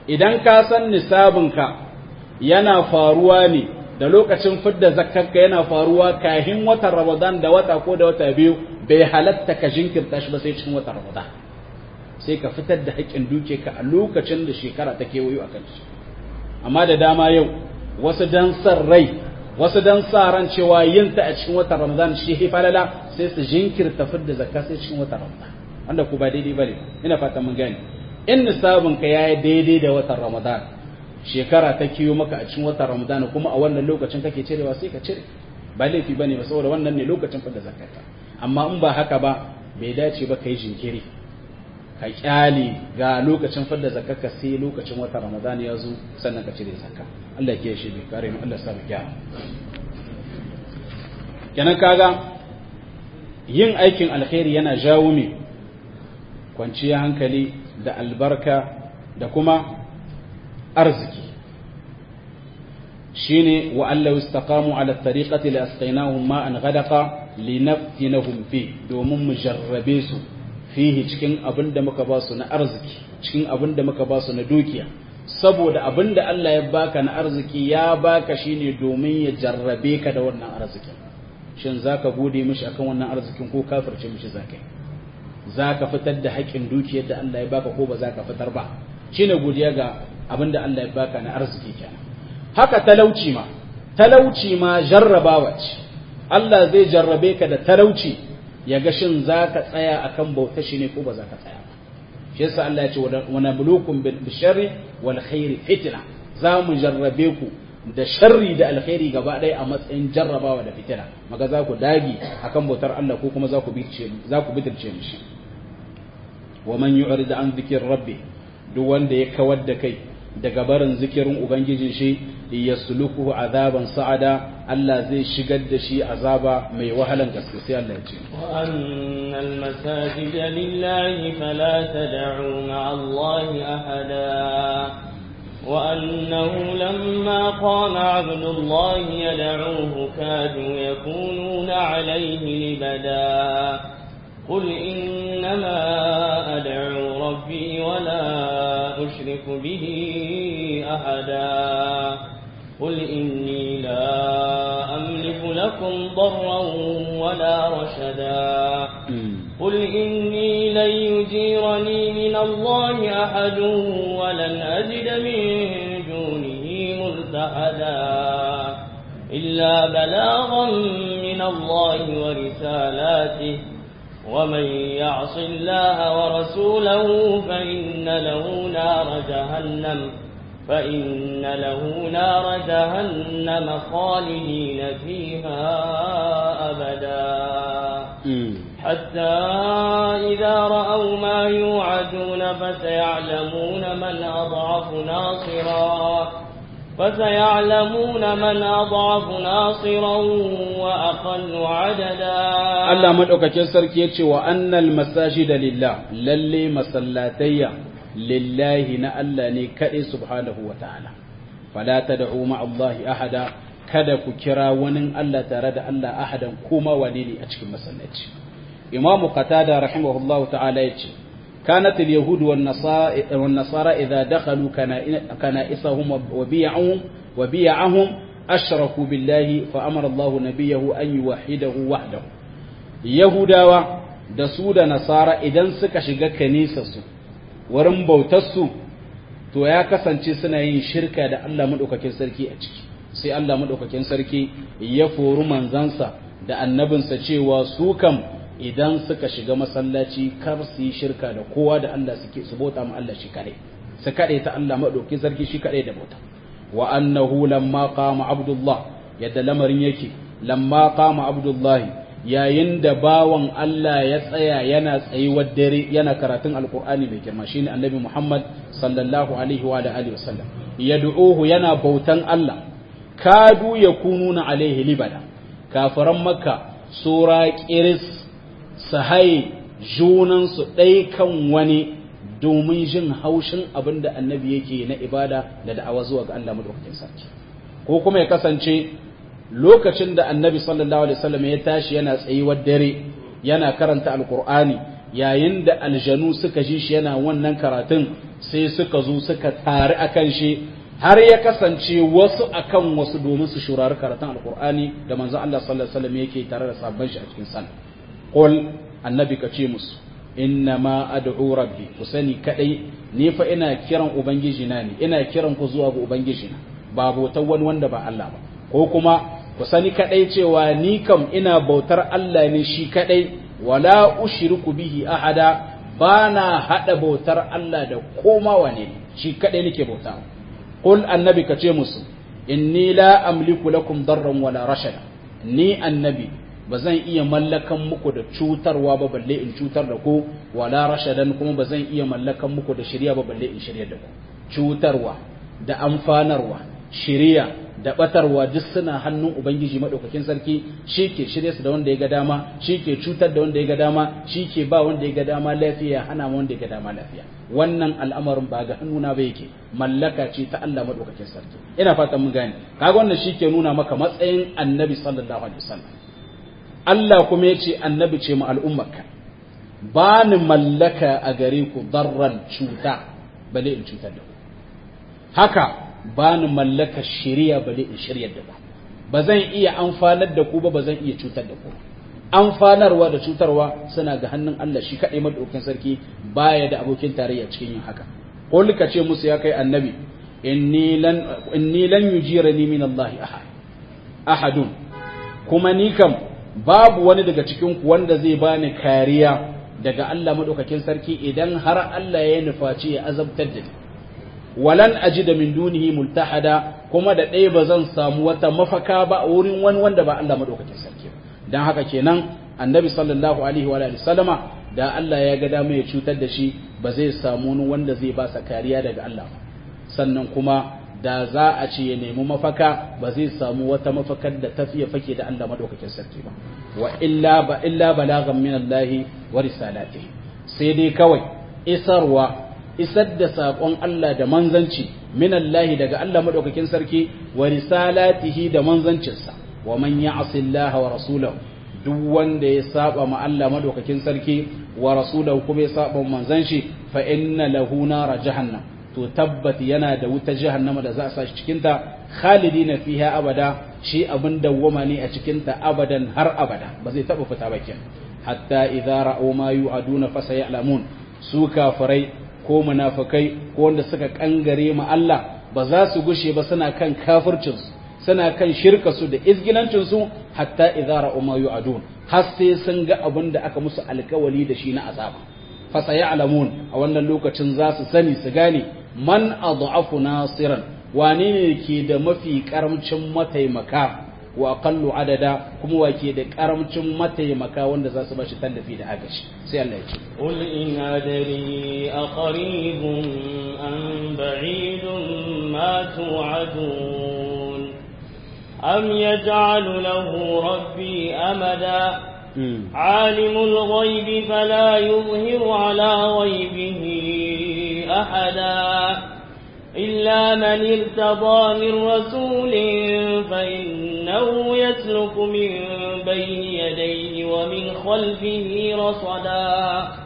idan ka san nisabinka yana faruwa ne da lokacin fidda zakkarka yana faruwa kahin watan Ramadan da wata ko da wata biyu bai halatta ka jinkirta shi ba sai cikin watan Ramadan sai ka fitar da haƙƙin duke ka a lokacin da shekara ta kewayo a kanci amma da dama yau wasu dan san rai wasu dan sa ran cewa yin ta a cikin watan Ramadan shi hi falala sai su jinkirta fidda zakka sai cikin watan Ramadan wanda ku ba daidai bane ina fata mun gane in nisabin ka yayi daidai da watan Ramadan shekara ta kiyo maka a cikin watan Ramadan kuma a wannan lokacin kake cirewa sai ka cire ba laifi bane ba saboda wannan ne lokacin fidda zakka amma in ba haka ba bai dace ba kai jinkiri ka kyale ga lokacin fadda zakka sai lokacin wata ramadan ya zo sannan ka cire zakka Allah ke shi bai kare mu Allah sa mu gyara kenan kaga yin aikin alkhairi yana jawo ne kwanciyar hankali da albarka da kuma arziki shine wa allahu istaqamu ala tariqati la asqaynahum ma'an ghadaqa linaftinahum fi domin mu jarrabe su fihi cikin abin da muka ba su na arziki cikin abin da muka ba su na dukiya saboda abin da Allah ya baka na arziki ya baka shine domin ya jarrabe ka da wannan arzikin shin zaka gode mishi akan wannan arzikin ko kafirce mishi zaka zaka fitar da haƙin dukiyar da Allah ya baka ko ba zaka fitar ba shine godiya ga abin da Allah ya baka na arziki kenan haka talauci ma talauci ma jarrabawa ce Allah zai jarrabe ka da talauci ya ga shin za ka tsaya a kan bauta shi ne ko ba za ka tsaya ba shi yasa Allah ya ce wa nabluukum bil sharri wal khairi fitna za mu jarrabe ku da sharri da alkhairi gaba ɗaya a matsayin jarrabawa da fitina maga za ku dagi akan bautar Allah ko kuma za ku bitirce za ku bitirce mishi wa man yu'rid an dhikr rabbi duk wanda ya kawar da kai daga barin zikirin ubangijin shi yasluku azaban sa'ada Allah zai shigar da shi azaba mai wahalan gaske sai Allah ya ce wa annal masajida lillahi fala tad'u ma'a Allah ahada وأنه لما قام عبد الله يدعوه كادوا يكونون عليه لبدا قل إنما أدعو ربي ولا أشرك به أحدا قل إني لا أملك لكم ضرا ولا رشدا قل إني لن يجيرني من الله أحد ولن أجد من دونه ملتحدا إلا بلاغا من الله ورسالاته ومن يعص الله ورسوله فإن له نار جهنم فإن له نار جهنم خالدين فيها أبدا حتى إذا رأوا ما يوعدون فسيعلمون من أضعف ناصرا فسيعلمون من أضعف ناصرا وأقل عددا Allah madaukakin sarki yace wa annal masajida lillah lalle masallatayya lillahi na Allah ne kadai subhanahu wataala fala tad'u ma Allah ahada kada ku kira wani Allah tare da Allah ahadan kuma wani ne a cikin masallaci Imam Qatada rahimahullahu ta'ala yace كانت اليهود والنصارى, والنصارى إذا دخلوا كنائسهم وبيعهم وبيعهم أشركوا بالله فأمر الله نبيه أن يوحده وحده يهودا da su da nasara idan suka shiga kanisarsu wurin bautarsu to ya kasance suna yin shirka da Allah maɗaukakin sarki a ciki sai Allah maɗaukakin sarki ya fori manzansa da annabinsa cewa su kam idan suka shiga masallaci kar su yi shirka da kowa da Allah suke su bauta ma Allah shi kadai su kadai ta Allah maɗaukakin sarki shi kadai da bauta wa annahu lamma qama abdullah yadda lamarin yake lamma qama abdullahi yayin da bawan Allah ya tsaya yana tsayuwar dare yana karatun alkur'ani mai girma shine annabi Muhammad sallallahu alaihi wa alihi wasallam yad'uhu yana bautan Allah kadu yakununa alaihi libada kafiran makka sura qiris sahaye junan su dai kan wani domin jin haushin abinda annabi yake na ibada da da'awa zuwa ga Allah madaukakin sarki ko kuma ya kasance lokacin da annabi sallallahu alaihi wasallam ya tashi yana tsayuwar dare yana karanta alkur'ani yayin da aljanu suka ji shi yana wannan karatun sai suka zo suka tare akan shi har ya kasance wasu akan wasu domin su shurari karatun alkur'ani da manzon Allah sallallahu alaihi wasallam yake tare da sabban shi a cikin sallah qul annabi ka ce musu inna ma ad'u rabbi ku sani kadai ni fa ina kiran ubangiji na ne ina kiran ku zuwa ga ubangiji na ba bautar wani wanda ba Allah ba ko kuma ku sani kadai cewa ni kam ina bautar Allah ne shi kadai wala ushriku bihi ahada bana hada bautar Allah da koma wane shi kadai nake bauta qul annabi ka ce musu inni la amliku lakum darran wala rashada ni annabi ba zan iya mallakan muku da cutarwa ba balle in cutar da ku wala rashadan kuma ba zan iya mallakan muku da shirya ba balle in shirya da ku cutarwa da amfanarwa shirya da batarwa duk suna hannun ubangiji madaukakin sarki shi ke shirye su da wanda ya ga dama shi ke cutar da wanda ya ga dama shi ke ba wanda ya ga dama lafiya hana wanda ya ga dama lafiya wannan al'amarin ba ga hannuna ba yake mallaka ce ta Allah madaukakin sarki ina fatan mun gane kaga wannan shi ke nuna maka matsayin annabi sallallahu alaihi wasallam Allah kuma ya ce annabi ce mu al'ummarka ba ni mallaka a gare ku darran cuta bale in cutar da ku haka ba ni mallaka shirya bale in shiryar da ku ba zan iya amfanar da ku ba ba zan iya cutar da ku amfanarwa da cutarwa suna ga hannun Allah shi kaɗai madaukin sarki baya da abokin tarayya cikin yin haka qul ka ce musu ya kai annabi inni lan inni lan yujirani min Allah ahad ahadun kuma ni kam babu wani daga cikin ku wanda zai bani kariya daga Allah madaukakin sarki idan har Allah ya nufaci ya azabtar da ni walan ajida min dunihi multahada kuma da ɗaya ba zan samu wata mafaka ba a wurin wani wanda ba Allah madaukakin sarki ba dan haka kenan annabi sallallahu alaihi wa alihi sallama da Allah ya ga dama ya cutar da shi ba zai samu wani wanda zai ba sa kariya daga Allah ba sannan kuma da za a ce ya nemi mafaka ba zai samu wata mafakar da ta fiye fake da Allah madaukakin sarki ba wa illa ba illa balagan min Allah wa risalatihi sai dai kawai isarwa isar da saƙon Allah da manzanci min Allah daga Allah madaukakin sarki wa risalatihi da manzancinsa wa man ya'si Allah wa rasulahu duk wanda ya saba ma Allah madaukakin sarki wa rasulahu kuma ya saba manzan shi fa inna lahu nar jahannam to tabbat yana da wuta jahannama da za a sa shi cikin ta khalidina fiha abada shi abin dawwama ne a cikin ta abadan har abada ba zai taba fita ba kenan hatta idza ra'u ma yu'aduna fa sayalamun su kafirai ko munafikai ko wanda suka kangare ma Allah ba za su gushe ba suna kan kafircin su suna kan shirka su da izgilancin su hatta idza ra'u ma yu'adun har sai sun ga abin da aka musu alkawali da shi na azaba fa sayalamun a wannan lokacin za su sani su gane man adhafu nasiran wane ne ke da mafi karamcin mataimaka wa aqallu adada kuma wa ke da karamcin mataimaka wanda za su bashi tallafi da agashi sai Allah ya ce qul in adri aqribun am ba'idun ma tu'adun am yaj'alu lahu rabbi amada عالم الغيب فلا يظهر على غيبه أحدا إلا من ارتضى من رسول فإنه يسلك من بين يديه ومن خلفه رصدا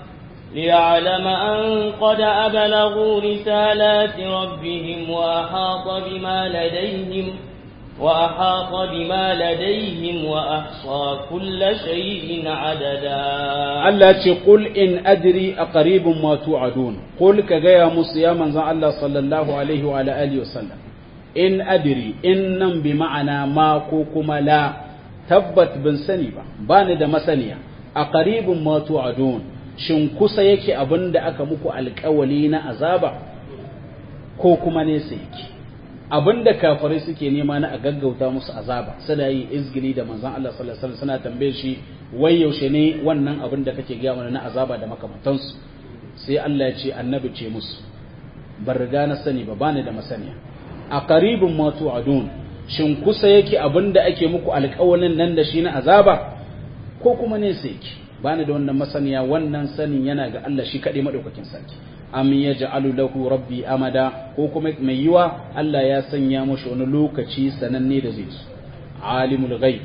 ليعلم أن قد أبلغوا رسالات ربهم وأحاط بما لديهم وأحاط بما لديهم وأحصى كل شيء عددا Allah ce qul in adri aqribun ma tu'adun qul ka gaya musu ya manzon Allah sallallahu alaihi wa ala alihi wasallam in adri in nan bi ma'ana ma ko kuma la tabbat bin sani ba bani da masaniya aqribun ma tu'adun shin kusa yake abinda aka muku alƙawali na azaba ko kuma nesa yake abinda kafirai suke nema na a gaggauta musu azaba suna yi izgili da manzon Allah sallallahu alaihi wasallam suna tambaye shi wai yaushe ne wannan abin da kake gaya mana na azaba da makamantansu sai Allah ya ce annabi ce musu ban riga na sani ba bani da masaniya a qaribun ma tu'adun shin kusa yake abin da ake muku alƙawalin nan da shi na azaba ko kuma ne sai yake bani da wannan masaniya wannan sanin yana ga Allah shi kaɗai madaukakin sarki am yaj'alu lahu rabbi amada ko kuma mai yiwa Allah ya sanya mashi wani lokaci sananne da zai su alimul ghaib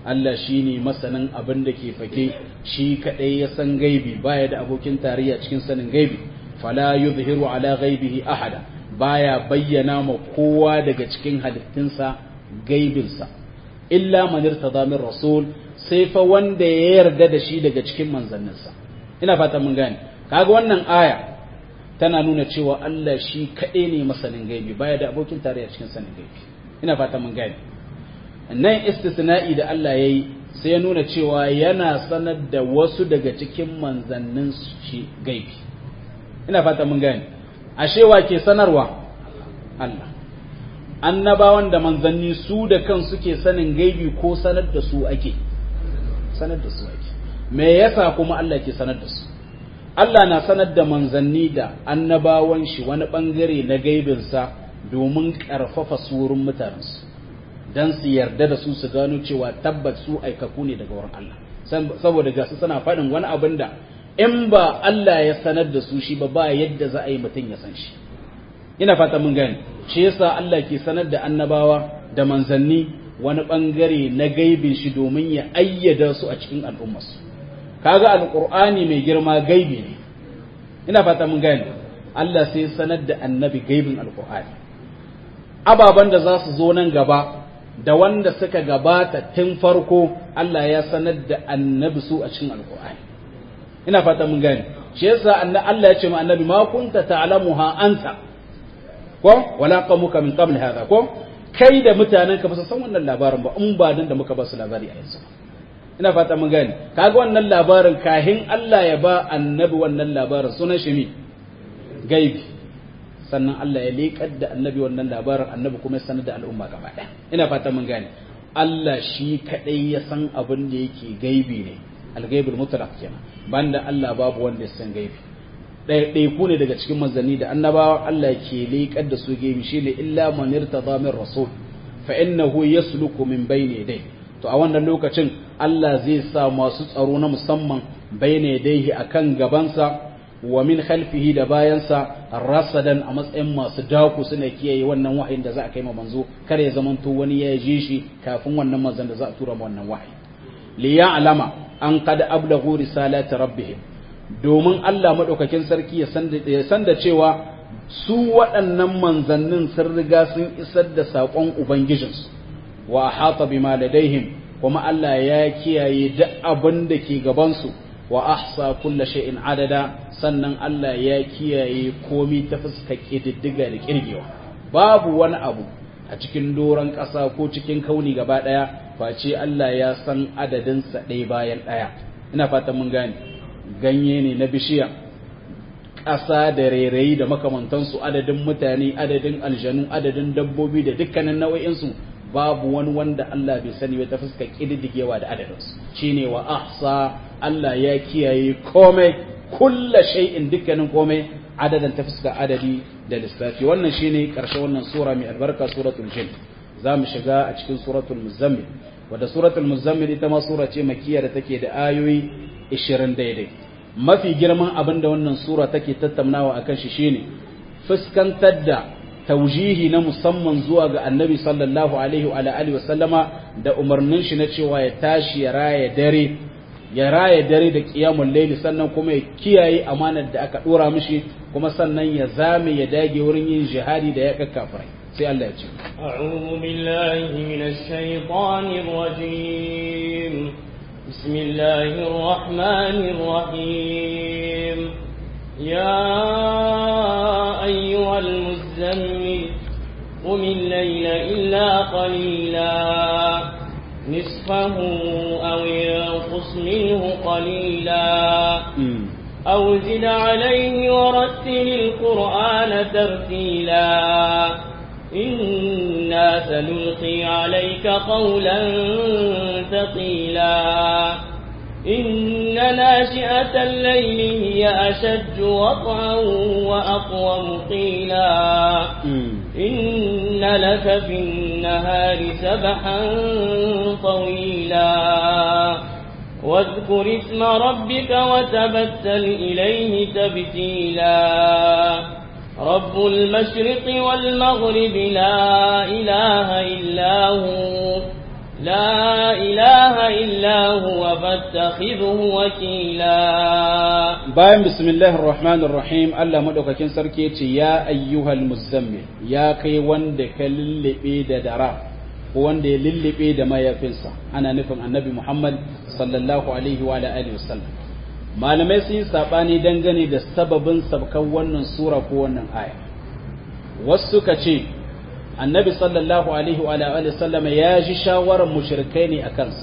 Allah shine masanin abin da ke fake shi kadai ya san gaibi baya da abokin tarayya cikin sanin gaibi fala yuzhiru ala ghaibihi ahada baya bayyana ma kowa daga cikin halittunsa gaibinsa illa man irtada min rasul sai fa wanda ya yarda da shi daga cikin manzanninsa ina fata mun gane kaga wannan aya tana nuna cewa Allah shi kaɗai ne masanin gaibi baya da abokin tarayya cikin sanin gaibi ina fata mun gane nan istisna'i da Allah ya yi sai ya nuna cewa yana sanar da wasu daga cikin manzannin shi gaibi ina fata mun gane ashe wa ke sanarwa Allah annabawan da manzanni su da kan suke sanin gaibi ko sanar da su ake sanar da su ake me yasa kuma Allah ke sanar da su Allah na sanar da manzanni da annabawan shi wani bangare na gaibinsa domin ƙarfafa surun mutanensu don su yarda da su su gano cewa tabbat su aikaku ne daga wurin Allah saboda gasu suna faɗin wani abin da in ba Allah ya sanar da su shi ba ba yadda za a yi mutum ya san shi ina fata mun gani shi yasa Allah ke sanar da annabawa da manzanni wani bangare na gaibin shi domin ya ayyada su a cikin al'ummarsu kaga alqur'ani mai girma gaibi ne ina fata mun gani Allah sai sanar da annabi gaibin alqur'ani ababan da za su zo nan gaba da wanda suka gabata tun farko Allah ya sanar da annabi su a cikin alqur'ani ina fata mun gani shi yasa Allah ya ce ma annabi ma kunta ta'lamuha anta ko wala qamuka min qabl hadha ko kai da mutanen ka ba su san wannan labarin ba in ba dan da muka ba su labari a yanzu ina fata mun gane kaga wannan labarin kahin Allah ya ba annabi wannan labarin sunan shi mi gaibi sannan Allah ya leƙar da annabi wannan labarin annabi kuma ya sanar da al'umma gaba ɗaya ina fata mun gane Allah shi kadai ya san abin da yake gaibi ne al-ghaibul mutlaq kenan banda Allah babu wanda ya san gaibi ɗaiɗaiku ne daga cikin manzanni da annabawa Allah ke leƙar da su gaibi shine illa man irtada min rasul fa innahu yasluku min bayni yadayhi to a wannan lokacin Allah zai sa masu tsaro na musamman bayna yadayhi akan gabansa wa min khalfihi da bayansa rasadan a matsayin masu daku suna kiyaye wannan wahayin da za a kai ma manzo kar ya zamanto wani ya ji shi kafin wannan manzon da za a tura ma wannan wahayi li ya'lama an qad ablaghu risalati rabbihim domin Allah madaukakin sarki ya san da cewa su waɗannan manzannin sun riga sun isar da saƙon ubangijinsu wa ahata bima ladaihim kuma Allah ya kiyaye duk abin da ke gabansu wa ahsa kulla shay'in adada sannan Allah ya kiyaye komi ta fuskar ƙididdiga da kirgewa babu wani abu a cikin doron ƙasa ko cikin kauni gaba ɗaya face Allah ya san adadinsa ɗaya bayan ɗaya ina fatan mun gane ganye ne na bishiya ƙasa da rairayi da makamantansu adadin mutane adadin aljanu adadin dabbobi da dukkanin nau'insu babu wani wanda Allah bai sani ba ta fuska kididdigewa da adadinsu shine wa ahsa Allah ya kiyaye komai kulla shay'in dukkanin komai adadan ta fuska adadi da lissafi wannan shine karshe wannan sura mai albarka suratul jin za mu shiga a cikin suratul muzammil wadda suratul muzammil ita ma sura ce makiyya da take da ayoyi 20 daidai mafi girman abin da wannan sura take tattaunawa akan shi shine fuskantar da taujihi na musamman zuwa ga annabi sallallahu alaihi wa alihi wa sallama da umarnin shi na cewa ya tashi ya raya dare ya raya dare da qiyamul layli sannan kuma ya kiyaye amanar da aka dora mishi kuma sannan ya zame ya dage wurin yin jihadi da ya kakkafirai sai Allah ya ce a'udhu billahi minash shaitanir rajim bismillahir rahmanir rahim ya ayyuhal muzammil قم الليل إلا قليلا نصفه أو ينقص منه قليلا أو زد عليه ورتل القرآن ترتيلا إنا سنلقي عليك قولا ثقيلا إن ناشئة الليل هي أشد وطئا وأقوم قيلا إن لك في النهار سبحا طويلا واذكر اسم ربك وتبتل إليه تبتيلا رب المشرق والمغرب لا إله إلا هو لا إله إلا هو فاتخذه وكيلا bayan bismillahir rahmanir rahim Allah madaukakin sarki yace ya ayyuhal muzammil ya kai wanda ka lullube da dara ko wanda ya lullube da mayafinsa ana nufin annabi Muhammad sallallahu alaihi wa alihi wasallam malamai sun yi sabani dangane da sababin sabkan wannan sura ko wannan aya wasu suka ce annabi sallallahu alaihi wa alihi wasallam ya ji shawarar mushrikai ne a kansa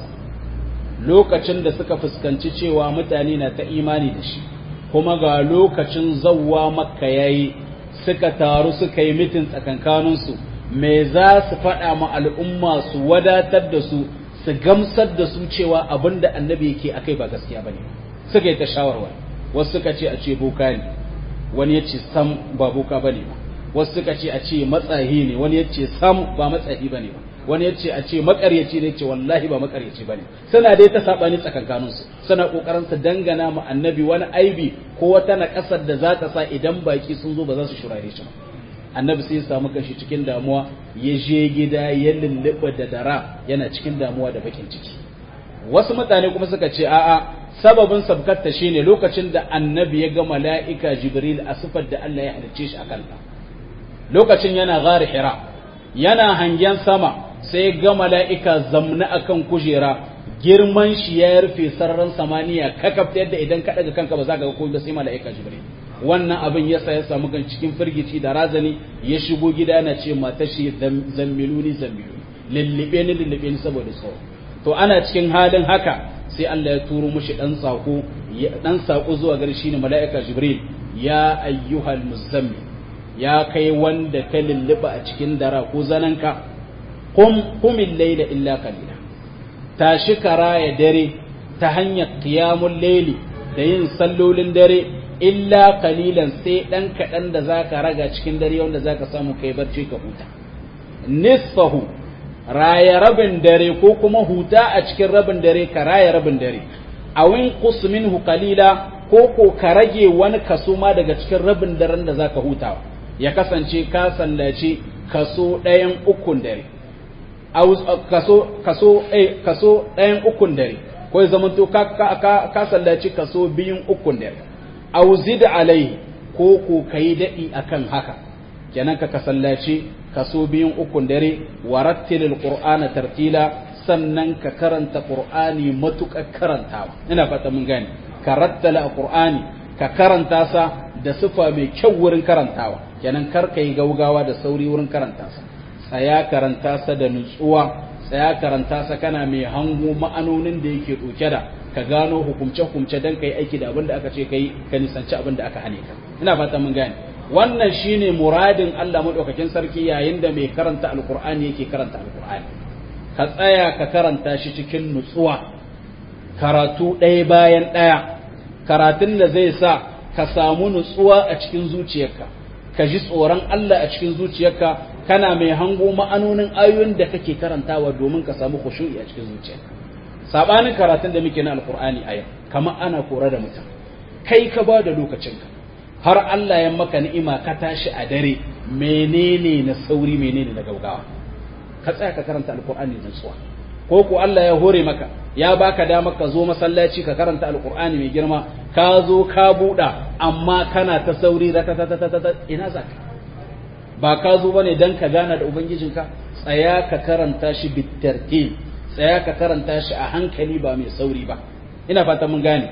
lokacin da suka fuskanci cewa mutane na ta imani da shi kuma ga lokacin zawwa makka yayi suka taru suka yi mitin tsakankaninsu me za su faɗa ma al'umma su wadatar da su su gamsar da su cewa abin da annabi yake akai ba gaskiya bane suka yi ta shawarwa wasu suka ce a ce boka ne wani ya ce sam ba boka bane ba wasu suka ce a ce matsahi ne wani ya ce sam ba matsahi bane ba wani ya ce a ce makaryaci ne ce wallahi ba makaryaci bane suna dai ta sabani tsakankanin su suna kokarin su dangana ma annabi wani aibi ko wata na kasar da za ta sa idan baki sun zo ba za su shurare shi ba annabi sai ya samu kanshi cikin damuwa ya je gida ya lulluɓa da dara yana cikin damuwa da bakin ciki wasu mutane kuma suka ce a'a sababin sabkatta shine lokacin da annabi ya ga mala'ika jibril a sifar da Allah ya halicce shi a kanta lokacin yana gari hira yana hangen sama sai ga mala'ika zamna akan kujera girman shi ya rufe sararin samaniya kakaf yadda idan ka daga kanka ba za ka ga komai sai mala'ika jibril wannan abin yasa ya samu kan cikin firgici da razani ya shigo gida na ce mata shi zammiluni zammiluni lullube ni lullube ni saboda tsoro to ana cikin halin haka sai Allah ya turo mushi dan sako dan sako zuwa gare shi ne mala'ika jibril ya ayyuhal muzammil ya kai wanda ka lulluba a cikin dara ko zananka qum qumil layla illa qalila tashi karaya dare ta hanyar qiyamul layli da yin sallolin dare illa qalilan sai dan kadan da zaka raga cikin dare wanda zaka samu kai barci ka huta nisfahu raya rabin dare ko kuma huta a cikin rabin dare ka raya rabin dare awin qus minhu qalila ko ko ka rage wani kaso ma daga cikin rabin daren da zaka hutawa ya kasance ka sallaci kaso ɗayan ukun dare kaso kaso eh kaso ɗayan ukun dare ko ya zamanto ka ka ka sallaci kaso biyun ukun dare aw zid alai ko ko kai dadi akan haka kenan ka sallaci kaso biyun ukun dare warattilil qur'ana tartila sannan ka karanta qur'ani matuƙar karantawa ina fata mun gane ka rattala qur'ani ka karanta sa da sifa mai kyau wurin karantawa kenan kar ka yi gaugawa da sauri wurin karanta sa tsaya karanta sa da nutsuwa tsaya karanta sa kana mai hango ma'anonin da yake ɗauke da ka gano hukumce-hukumce don ka yi aiki da abin da aka ce ka yi ka nisanci abin da aka hane ka ina fata mun gane wannan shine muradin Allah madaukakin sarki yayin da mai karanta alkur'ani yake karanta alkur'ani ka tsaya ka karanta shi cikin nutsuwa karatu ɗaya bayan ɗaya karatun da zai sa ka samu nutsuwa a cikin zuciyarka ka ji tsoron Allah a cikin zuciyarka kana mai hango ma'anonin ayoyin da kake karantawa domin ka samu khushu'i a cikin zuciyarka sabanin karatun da muke na alkur'ani a yau kamar ana kora da mutum kai ka ba da lokacinka har Allah ya maka ni'ima ka tashi a dare menene na sauri menene na gaugawa ka tsaya ka karanta alkur'ani da tsuwa ko ko Allah ya hore maka ya baka dama ka zo masallaci ka karanta alkur'ani mai girma ka zo ka buɗa amma kana ta sauri ina za ka ba ka zo bane dan ka gana da ubangijinka tsaya ka karanta shi bitartil tsaya ka karanta shi a hankali ba mai sauri ba ina fata mun gane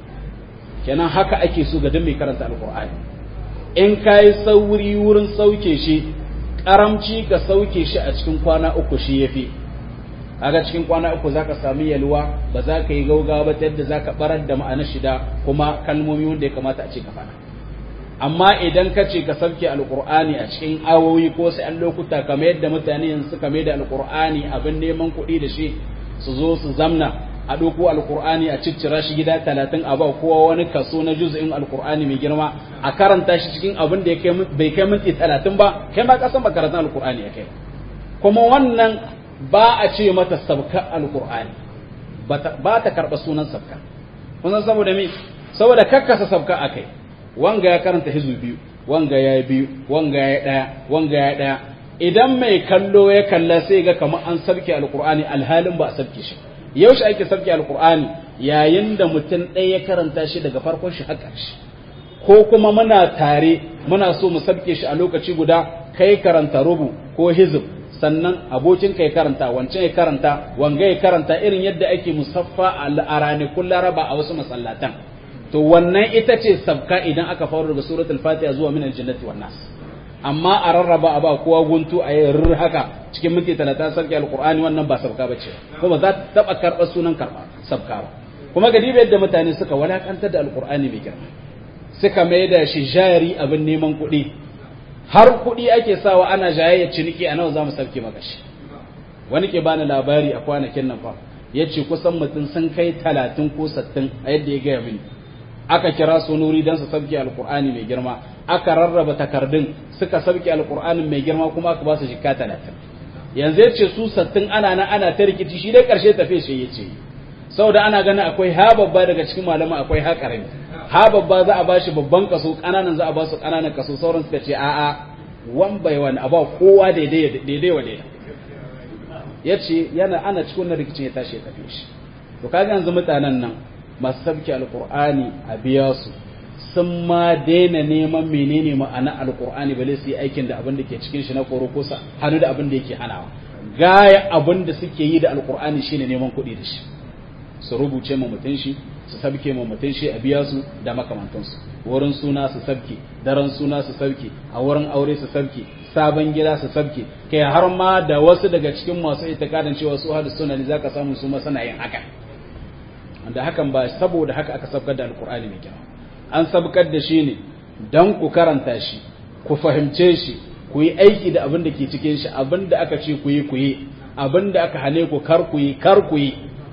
kenan haka ake so ga mai karanta alkur'ani in ka yi sauri wurin sauke shi karamci ka sauke shi a cikin kwana uku shi yafi kaga cikin kwana uku zaka sami yalwa ba za ka yi gaugawa ba ta yadda zaka barar da ma'anar shida kuma kalmomi wanda ya kamata a ce ka faɗa amma idan ka ce ka sauke alkur'ani a cikin awowi ko sai an lokuta kamar yadda mutane yanzu suka mai da alkur'ani abin neman kuɗi da shi su zo su zamna a ɗauko alkur'ani a ciccira shi gida talatin a ba kowa wani kaso na juz'in alkur'ani mai girma a karanta shi cikin abin da bai kai minti talatin ba kai ma kasan ba karatun alkur'ani ya kai kuma wannan ba a ce mata sabka alkur'ani ba ta karɓa sunan sabka kun san saboda me saboda kakkasa sabka akai wanga ya karanta hizu biyu wanga ya biyu wanga ya ɗaya wanga ya ɗaya idan mai kallo ya kalla sai ga kamar an sabke alqur'ani alhalin ba a sabke shi yaushe ake sabke alqur'ani yayin da mutum ɗaya ya karanta shi daga farkon shi har ƙarshe ko kuma muna tare muna so mu sabke shi a lokaci guda kai karanta rubu ko hizib sannan abokin kai karanta wancan ya karanta wanga ya karanta irin yadda ake musaffa a ranakun laraba a wasu masallatan to wannan ita ce sabka idan aka faru daga suratul fatiha zuwa min aljannati wan nas amma a rarraba a ba kowa guntu a yi haka cikin minti talatin sarki alqur'ani wannan ba sabka bace kuma za ta taba karɓar sunan karɓa sabka ba kuma ga yadda mutane suka walakantar da alqur'ani mai girma suka mai da shi jari abin neman kuɗi har kuɗi ake sawa ana jayayyar ciniki a nawa za mu sauke maka shi wani ke bani labari a kwanakin nan fa ya ce kusan mutum sun kai talatin ko sattin a yadda ya gaya mini aka kira su nuri don su sauke alkur'ani mai girma aka rarraba takardun suka sauke alkur'ani mai girma kuma aka ba su jikka talatin yanzu ya ce su sattin ana na ana ta rikici shi dai karshe tafe shi ya ce saboda ana ganin akwai ha babba daga cikin malama akwai ha karami ha babba za a ba shi babban kaso kananan za a ba su kananan kaso sauran suka ce a'a wan bai wani a ba kowa daidai daidai wa daidai ya ce yana ana cikin wannan rikicin ya tashi ya tafi shi to kaga yanzu mutanen nan masu sabki alqur'ani a biya su sun ma daina neman menene ma'ana alqur'ani bale su yi aikin da abin da ke cikin shi na koro ko sa hannu da abin da yake hanawa gaya abin da suke yi da alqur'ani shine neman kuɗi da shi su rubuce ma mutum shi su sabke ma mutum shi a biya su da makamantansu wurin suna su sabke daren suna su sabke a wurin aure su sabke sabon gida su sabke kai har ma da wasu daga cikin masu itikadin cewa su hadu suna ne zaka samu su masana yin haka wanda hakan ba saboda haka aka sabkar da alkur'ani mai kyau an sabkar da shi ne dan ku karanta shi ku fahimce shi ku yi aiki da abin da ke cikin shi abin da aka ce ku yi ku yi abin da aka hane ku kar ku yi kar ku yi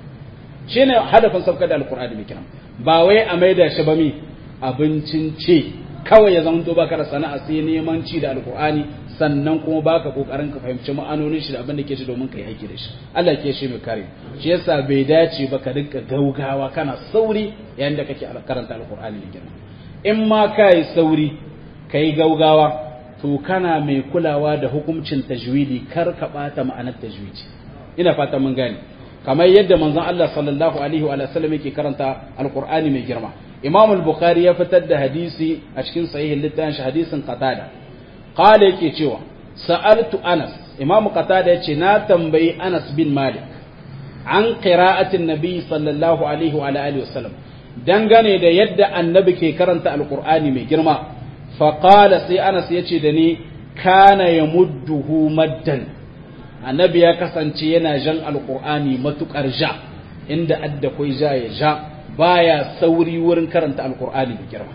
shine hadafin sabkar da alkur'ani mai kiran ba wai a maida shi ba mi abincin ce kawai ya zama to baka da sana'a sai neman ci da alkur'ani sannan kuma baka kokarin ka fahimci ma'anonin shi da abin da ke shi domin kai aiki da shi Allah ke shi mai kare shi yasa bai dace ba ka rinka gaugawa kana sauri yayin da kake karanta alkur'ani mai kiran in ma kai sauri kai gaugawa to kana mai kulawa da hukuncin tajwidi kar ka bata ma'anar tajwidi ina fata mun gane kamar yadda manzon Allah sallallahu alaihi wa sallam yake karanta alqur'ani mai girma imam al-bukhari ya fitar da hadisi a cikin sahihin littafin shi hadisin qatada qala yake cewa sa'altu anas imam qatada yace na tambayi anas bin malik an qira'atin nabi sallallahu alaihi wa alihi wa sallam dangane da yadda annabi ke karanta alqur'ani mai girma fa qala sai anas yace da ni kana yamudduhu maddan annabi ya kasance yana jan alkur'ani matukar ja inda adda kai ja ya ja baya sauri wurin karanta alkur'ani da girma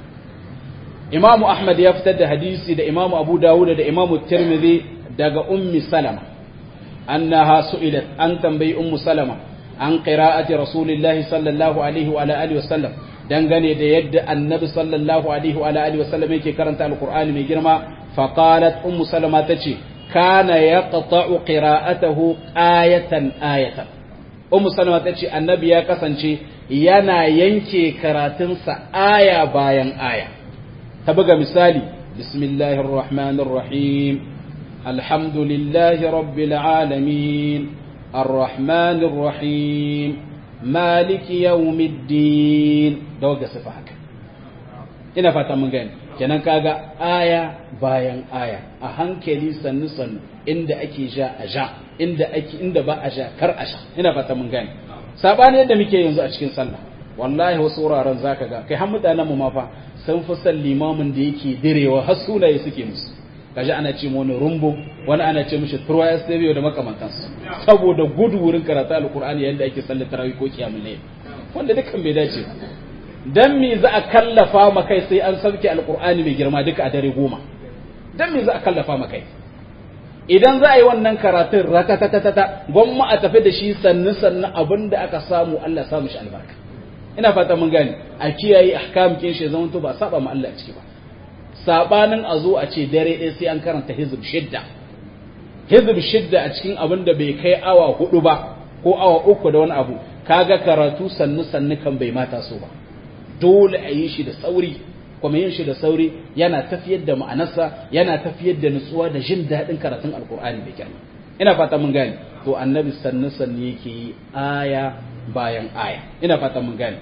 imamu ahmad ya fitar da hadisi da imamu abu dawud da imamu tirmidhi daga ummi salama annaha su'ilat an tambayi ummu salama an qira'ati rasulillahi sallallahu alaihi wa alihi wa sallam dangane da yadda annabi sallallahu alaihi wa alihi wa sallam yake karanta alkur'ani mai girma faqalat ummu salama tace كان يقطع قراءته آية آية أم سلمة تشي النبي يا كسنشي ينا ينكي كراتنسا آية باين آية تبقى مثالي بسم الله الرحمن الرحيم الحمد لله رب العالمين الرحمن الرحيم مالك يوم الدين دوقة صفحك ina fata mun gani kenan kaga aya bayan aya a hankali sannu sannu inda ake ja a ja inda ake inda ba a ja kar a sha ina fata mun gani sabani yadda muke yanzu a cikin sallah wallahi wasu wuraren zaka ga kai har mutanen mu ma fa sun fi san limamin da yake direwa har sunaye suke musu kaji ana ce wani rumbo wani ana ce mishi turwaya stereo da makamantansu saboda gudu wurin karatu alqur'ani yadda ake sallar tarawih ko kiyamul layl wanda dukan bai dace dan me za a kallafa ma kai sai an sauke alqur'ani mai girma duka a dare goma dan me za a kallafa ma kai idan za a yi wannan karatun ratatatata gwamma a tafi da shi sannu sannu abin da aka samu Allah ya samu shi albarka ina fata mun gane a kiyaye ahkam kin shi zaman to ba saba ma Allah ciki ba sabanin a zo a ce dare ɗaya sai an karanta hizb shidda hizb shidda a cikin abin da bai kai awa hudu ba ko awa uku da wani abu kaga karatu sannu sannu kan bai mata so ba dole a yi shi da sauri kuma yin shi da sauri yana tafiyar da ma'anarsa yana tafiyar da nutsuwa da jin daɗin karatun alkur'ani da kyau ina fata mun gane to annabi sannu sannu yake yi aya bayan aya ina fata mun gane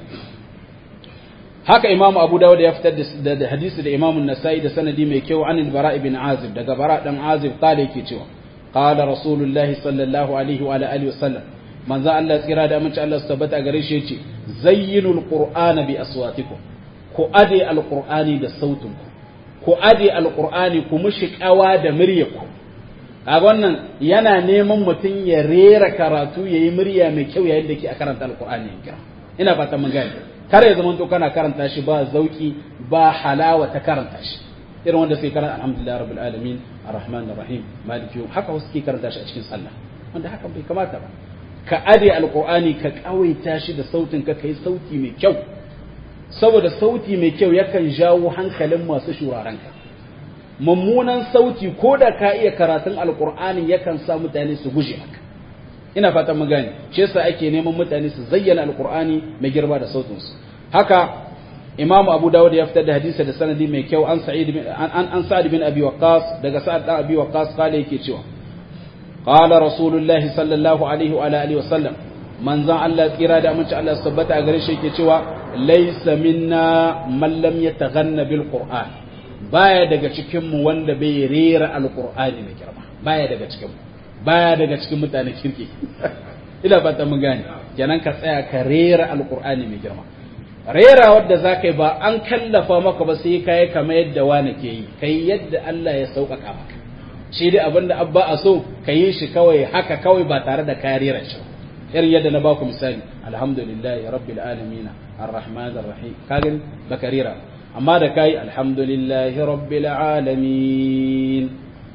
haka imamu abu dawud ya fitar da hadisi da imamu nasa'i da sanadi mai kyau an bara ibn azib daga bara dan azib kala yake cewa qala rasulullahi sallallahu alaihi wa alihi wasallam manzo Allah tsira da amince Allah su tabbata gare shi yace zayyinul qur'ana bi aswatikum ku ade alqur'ani da sautinku ku ade alqur'ani ku mushi kawa da muryarku kaga wannan yana neman mutum ya rera karatu yayi murya mai kyau yayin da ke a karanta alqur'ani kira ina fata mun gane kar ya zama to kana karanta shi ba zauki ba halawa ta karanta shi irin wanda sai karanta alhamdulillah rabbil alamin arrahman arrahim maliki yawm haka wasu ke karanta shi a cikin sallah wanda hakan bai kamata ba ka ade alqur'ani ka kawaita shi da sautin ka kai sauti mai kyau saboda sauti mai kyau yakan jawo hankalin masu shuraren ka mummunan sauti ko da ka iya karatun alqur'ani yakan sa mutane su guje maka ina fatan mun gane shi yasa ake neman mutane su zayyana alqur'ani mai girma da sautin su haka imamu abu dawud ya fitar da hadisi da sanadi mai kyau an sa'id bin an an sa'id bin abi waqqas daga sa'ad dan abi waqqas kale yake cewa qala rasulullah sallallahu alaihi wa alihi wasallam manzon Allah tsira da aminci Allah tabbata a gare shi yake cewa laysa minna man lam yataghanna bil qur'an baya daga cikin mu wanda bai rera alqur'ani mai girma baya daga cikin mu baya daga cikin mutane kirki ina fata mun gane kenan ka tsaya ka rera alqur'ani mai girma rera wadda za ka yi ba an kallafa maka ba sai ka yi kama yadda wani ke yi ka yi yadda Allah ya sauƙaƙa maka shi dai abinda abba a so ka yi shi kawai haka kawai ba tare da ka rera shi irin yadda na baku misali alhamdulillah rabbil alamin arrahman arrahim ka gani baka rera amma da kai alhamdulillah rabbil alamin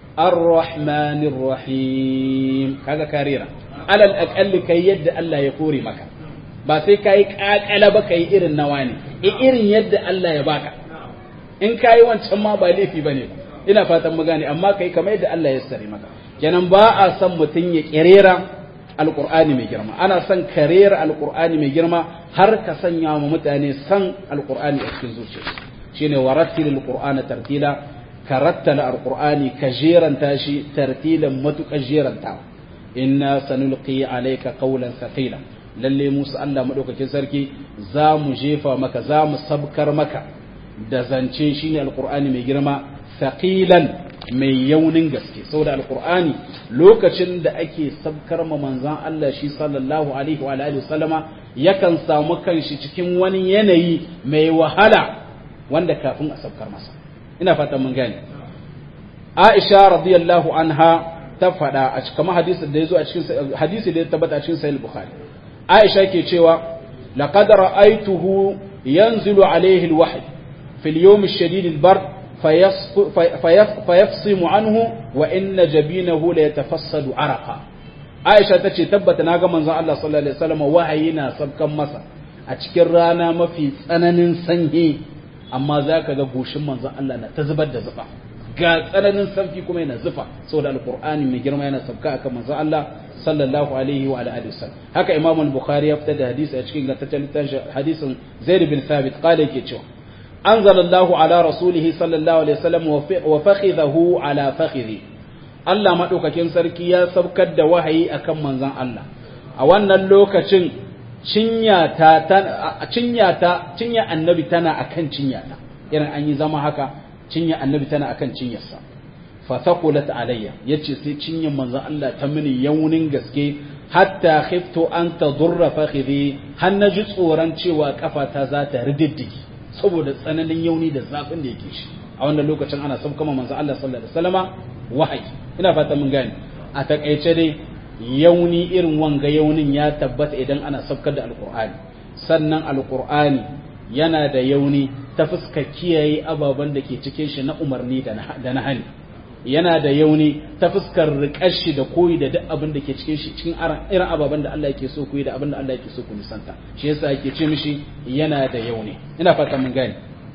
الرحمن الرحيم kaga karira alal aqalli kai yadda Allah ya kore maka ba sai kai kakala ba kai irin nawa ne irin yadda Allah ya baka in kai wancan ma ba laifi bane ina fatan mu gane amma kai kamar yadda Allah ya sare maka kenan ba a san mutun ya kirera alqur'ani mai girma ana son karera alqur'ani mai girma har ka sanya wa mutane san alqur'ani a cikin zuciyarsu shine warattilil qur'ana tartila ka rattala alqur'ani ka jeranta shi tartilan matuƙar jerantawa inna sanulqi alayka qawlan thaqila lalle musu Allah madaukakin sarki za mu jefa maka za mu sabkar maka da zance shine alqur'ani mai girma thaqilan mai yaunin gaske saboda alqur'ani lokacin da ake sabkar ma manzon Allah shi sallallahu alaihi wa alihi wasallama yakan samu kanshi cikin wani yanayi mai wahala wanda kafin a sabkar masa ina fatan mun gane Aisha radiyallahu anha ta faɗa a cikin hadisi da yazo a cikin hadisi da ya tabbata a cikin sahih Bukhari Aisha ke cewa laqad ra'aytuhu yanzilu alayhi alwahy fi al-yawm ash-shadid al-bard fayafsimu anhu wa inna jabinahu la yatafassadu araqa Aisha tace tabbata naga manzon Allah sallallahu alaihi wasallam wahayi na sabkan masa a cikin rana mafi tsananin sanyi amma za ka ga goshin manzon Allah na ta zubar da zufa ga tsananin sarki kuma yana zufa saboda alqur'ani mai girma yana sabka akan manzon Allah sallallahu alaihi wa alihi wasallam haka imam al-bukhari ya fitar da hadisi a cikin gantaccen hadisin zaid bin thabit qala yake cewa anzalallahu ala rasulih sallallahu alaihi wasallam wa fakhidhahu ala fakhidhi Allah madaukakin sarki ya sabkar da wahayi akan manzon Allah a wannan lokacin cinya ta cinya ta cinya annabi tana akan cinya ta irin an yi zama haka cinya annabi tana akan cinyarsa fa thaqulat alayya yace sai cinyan manzon Allah ta mini yaunin gaske hatta khiftu an tadurra fakhidhi har na ji tsoron cewa kafata za ta rididdigi saboda tsananin yauni da zafin da yake shi a wannan lokacin ana sabka manzon Allah sallallahu alaihi wasallama wahayi ina fata mun gane a takaice dai yauni irin wanga yaunin ya tabbata idan ana sabkar da alkur'ani sannan alkur'ani yana da yauni ta fuska kiyaye ababen da ke cikin shi na umarni da na hani yana da yauni ta fuskar riƙar shi da koyi da duk abin da ke cikin shi cikin irin ababen da Allah yake so ku yi da abin da Allah yake so ku nisanta shi yasa yake ce mishi yana da yauni ina fata mun gane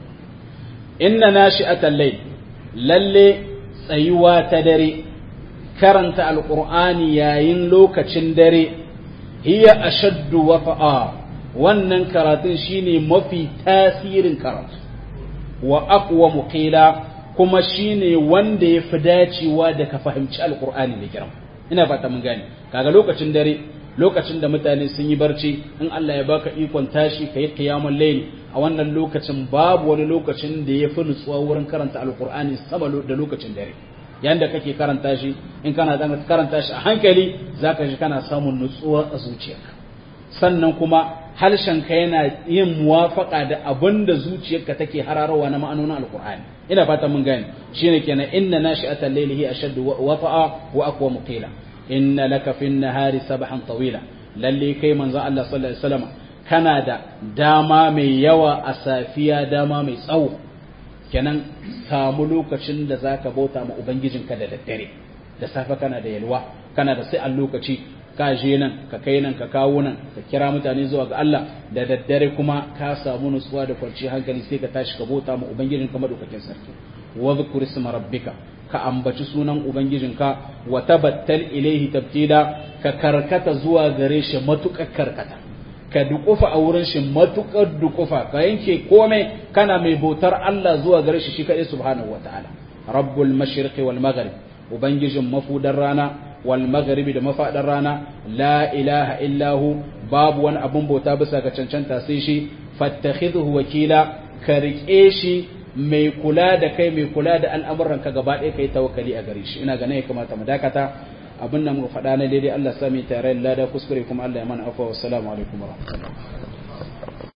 inna nashi'atal layl lalle tsayuwa ta dare karanta alƙur'ani yayin lokacin dare hiya ashaddu wafa'a wannan karatun shine mafi tasirin karatu wa aqwamu qila kuma shine wanda ya fi dacewa da ka fahimci alqur'ani da kiram ina fata mun gane kaga lokacin dare lokacin da mutane sun yi barci in Allah ya baka ikon tashi kai qiyamul layl a wannan lokacin babu wani lokacin da ya fi nutsuwa wurin karanta alqur'ani sama da lokacin dare yanda kake karanta shi in kana dan karanta shi a hankali zaka ji kana samun nutsuwa a zuciyarka sannan kuma harshenka yana yin muwafaka da abin da zuciyarka take hararawa na ma'anonin alkur'ani ina fata mun gane shine kenan inna nashi'atal layli hi ashaddu wafa'a wa aqwa muqila inna laka fin nahari sabhan tawila lalle kai manzo Allah sallallahu alaihi wasallam kana da dama mai yawa a safiya dama mai tsawo kenan samu lokacin da zaka bauta ma ubangijinka da daddare da safe kana da yalwa kana da sai a lokaci ka je nan ka kai nan ka kawo nan ka kira mutane zuwa ga Allah da daddare kuma ka samu nutsuwa da kwanciyar hankali sai ka tashi ka bauta ma ubangijin ka madaukakin sarki wa zkur isma rabbika ka ambaci sunan ubangijinka wa tabattal ilaihi tabtila ka karkata zuwa gare shi matukar karkata ka dukufa a wurin shi matukar dukufa ka yanke komai kana mai bautar Allah zuwa gare shi shi kadai subhanahu wataala rabbul mashriqi wal maghrib ubangijin mafudar rana wal magharibi da mafadar rana la ilaha illahu babu wani abun bauta bisa ga cancanta sai shi fattakhidhu wakila ka rike shi mai kula da kai mai kula da al'amuran ka gaba ɗaya kai tawakkali a gare shi ina ga ne ya kamata mu dakata abin nan mu faɗa na daidai Allah sami tare da lada kuskure kuma Allah ya mana afwa wassalamu alaikum warahmatullahi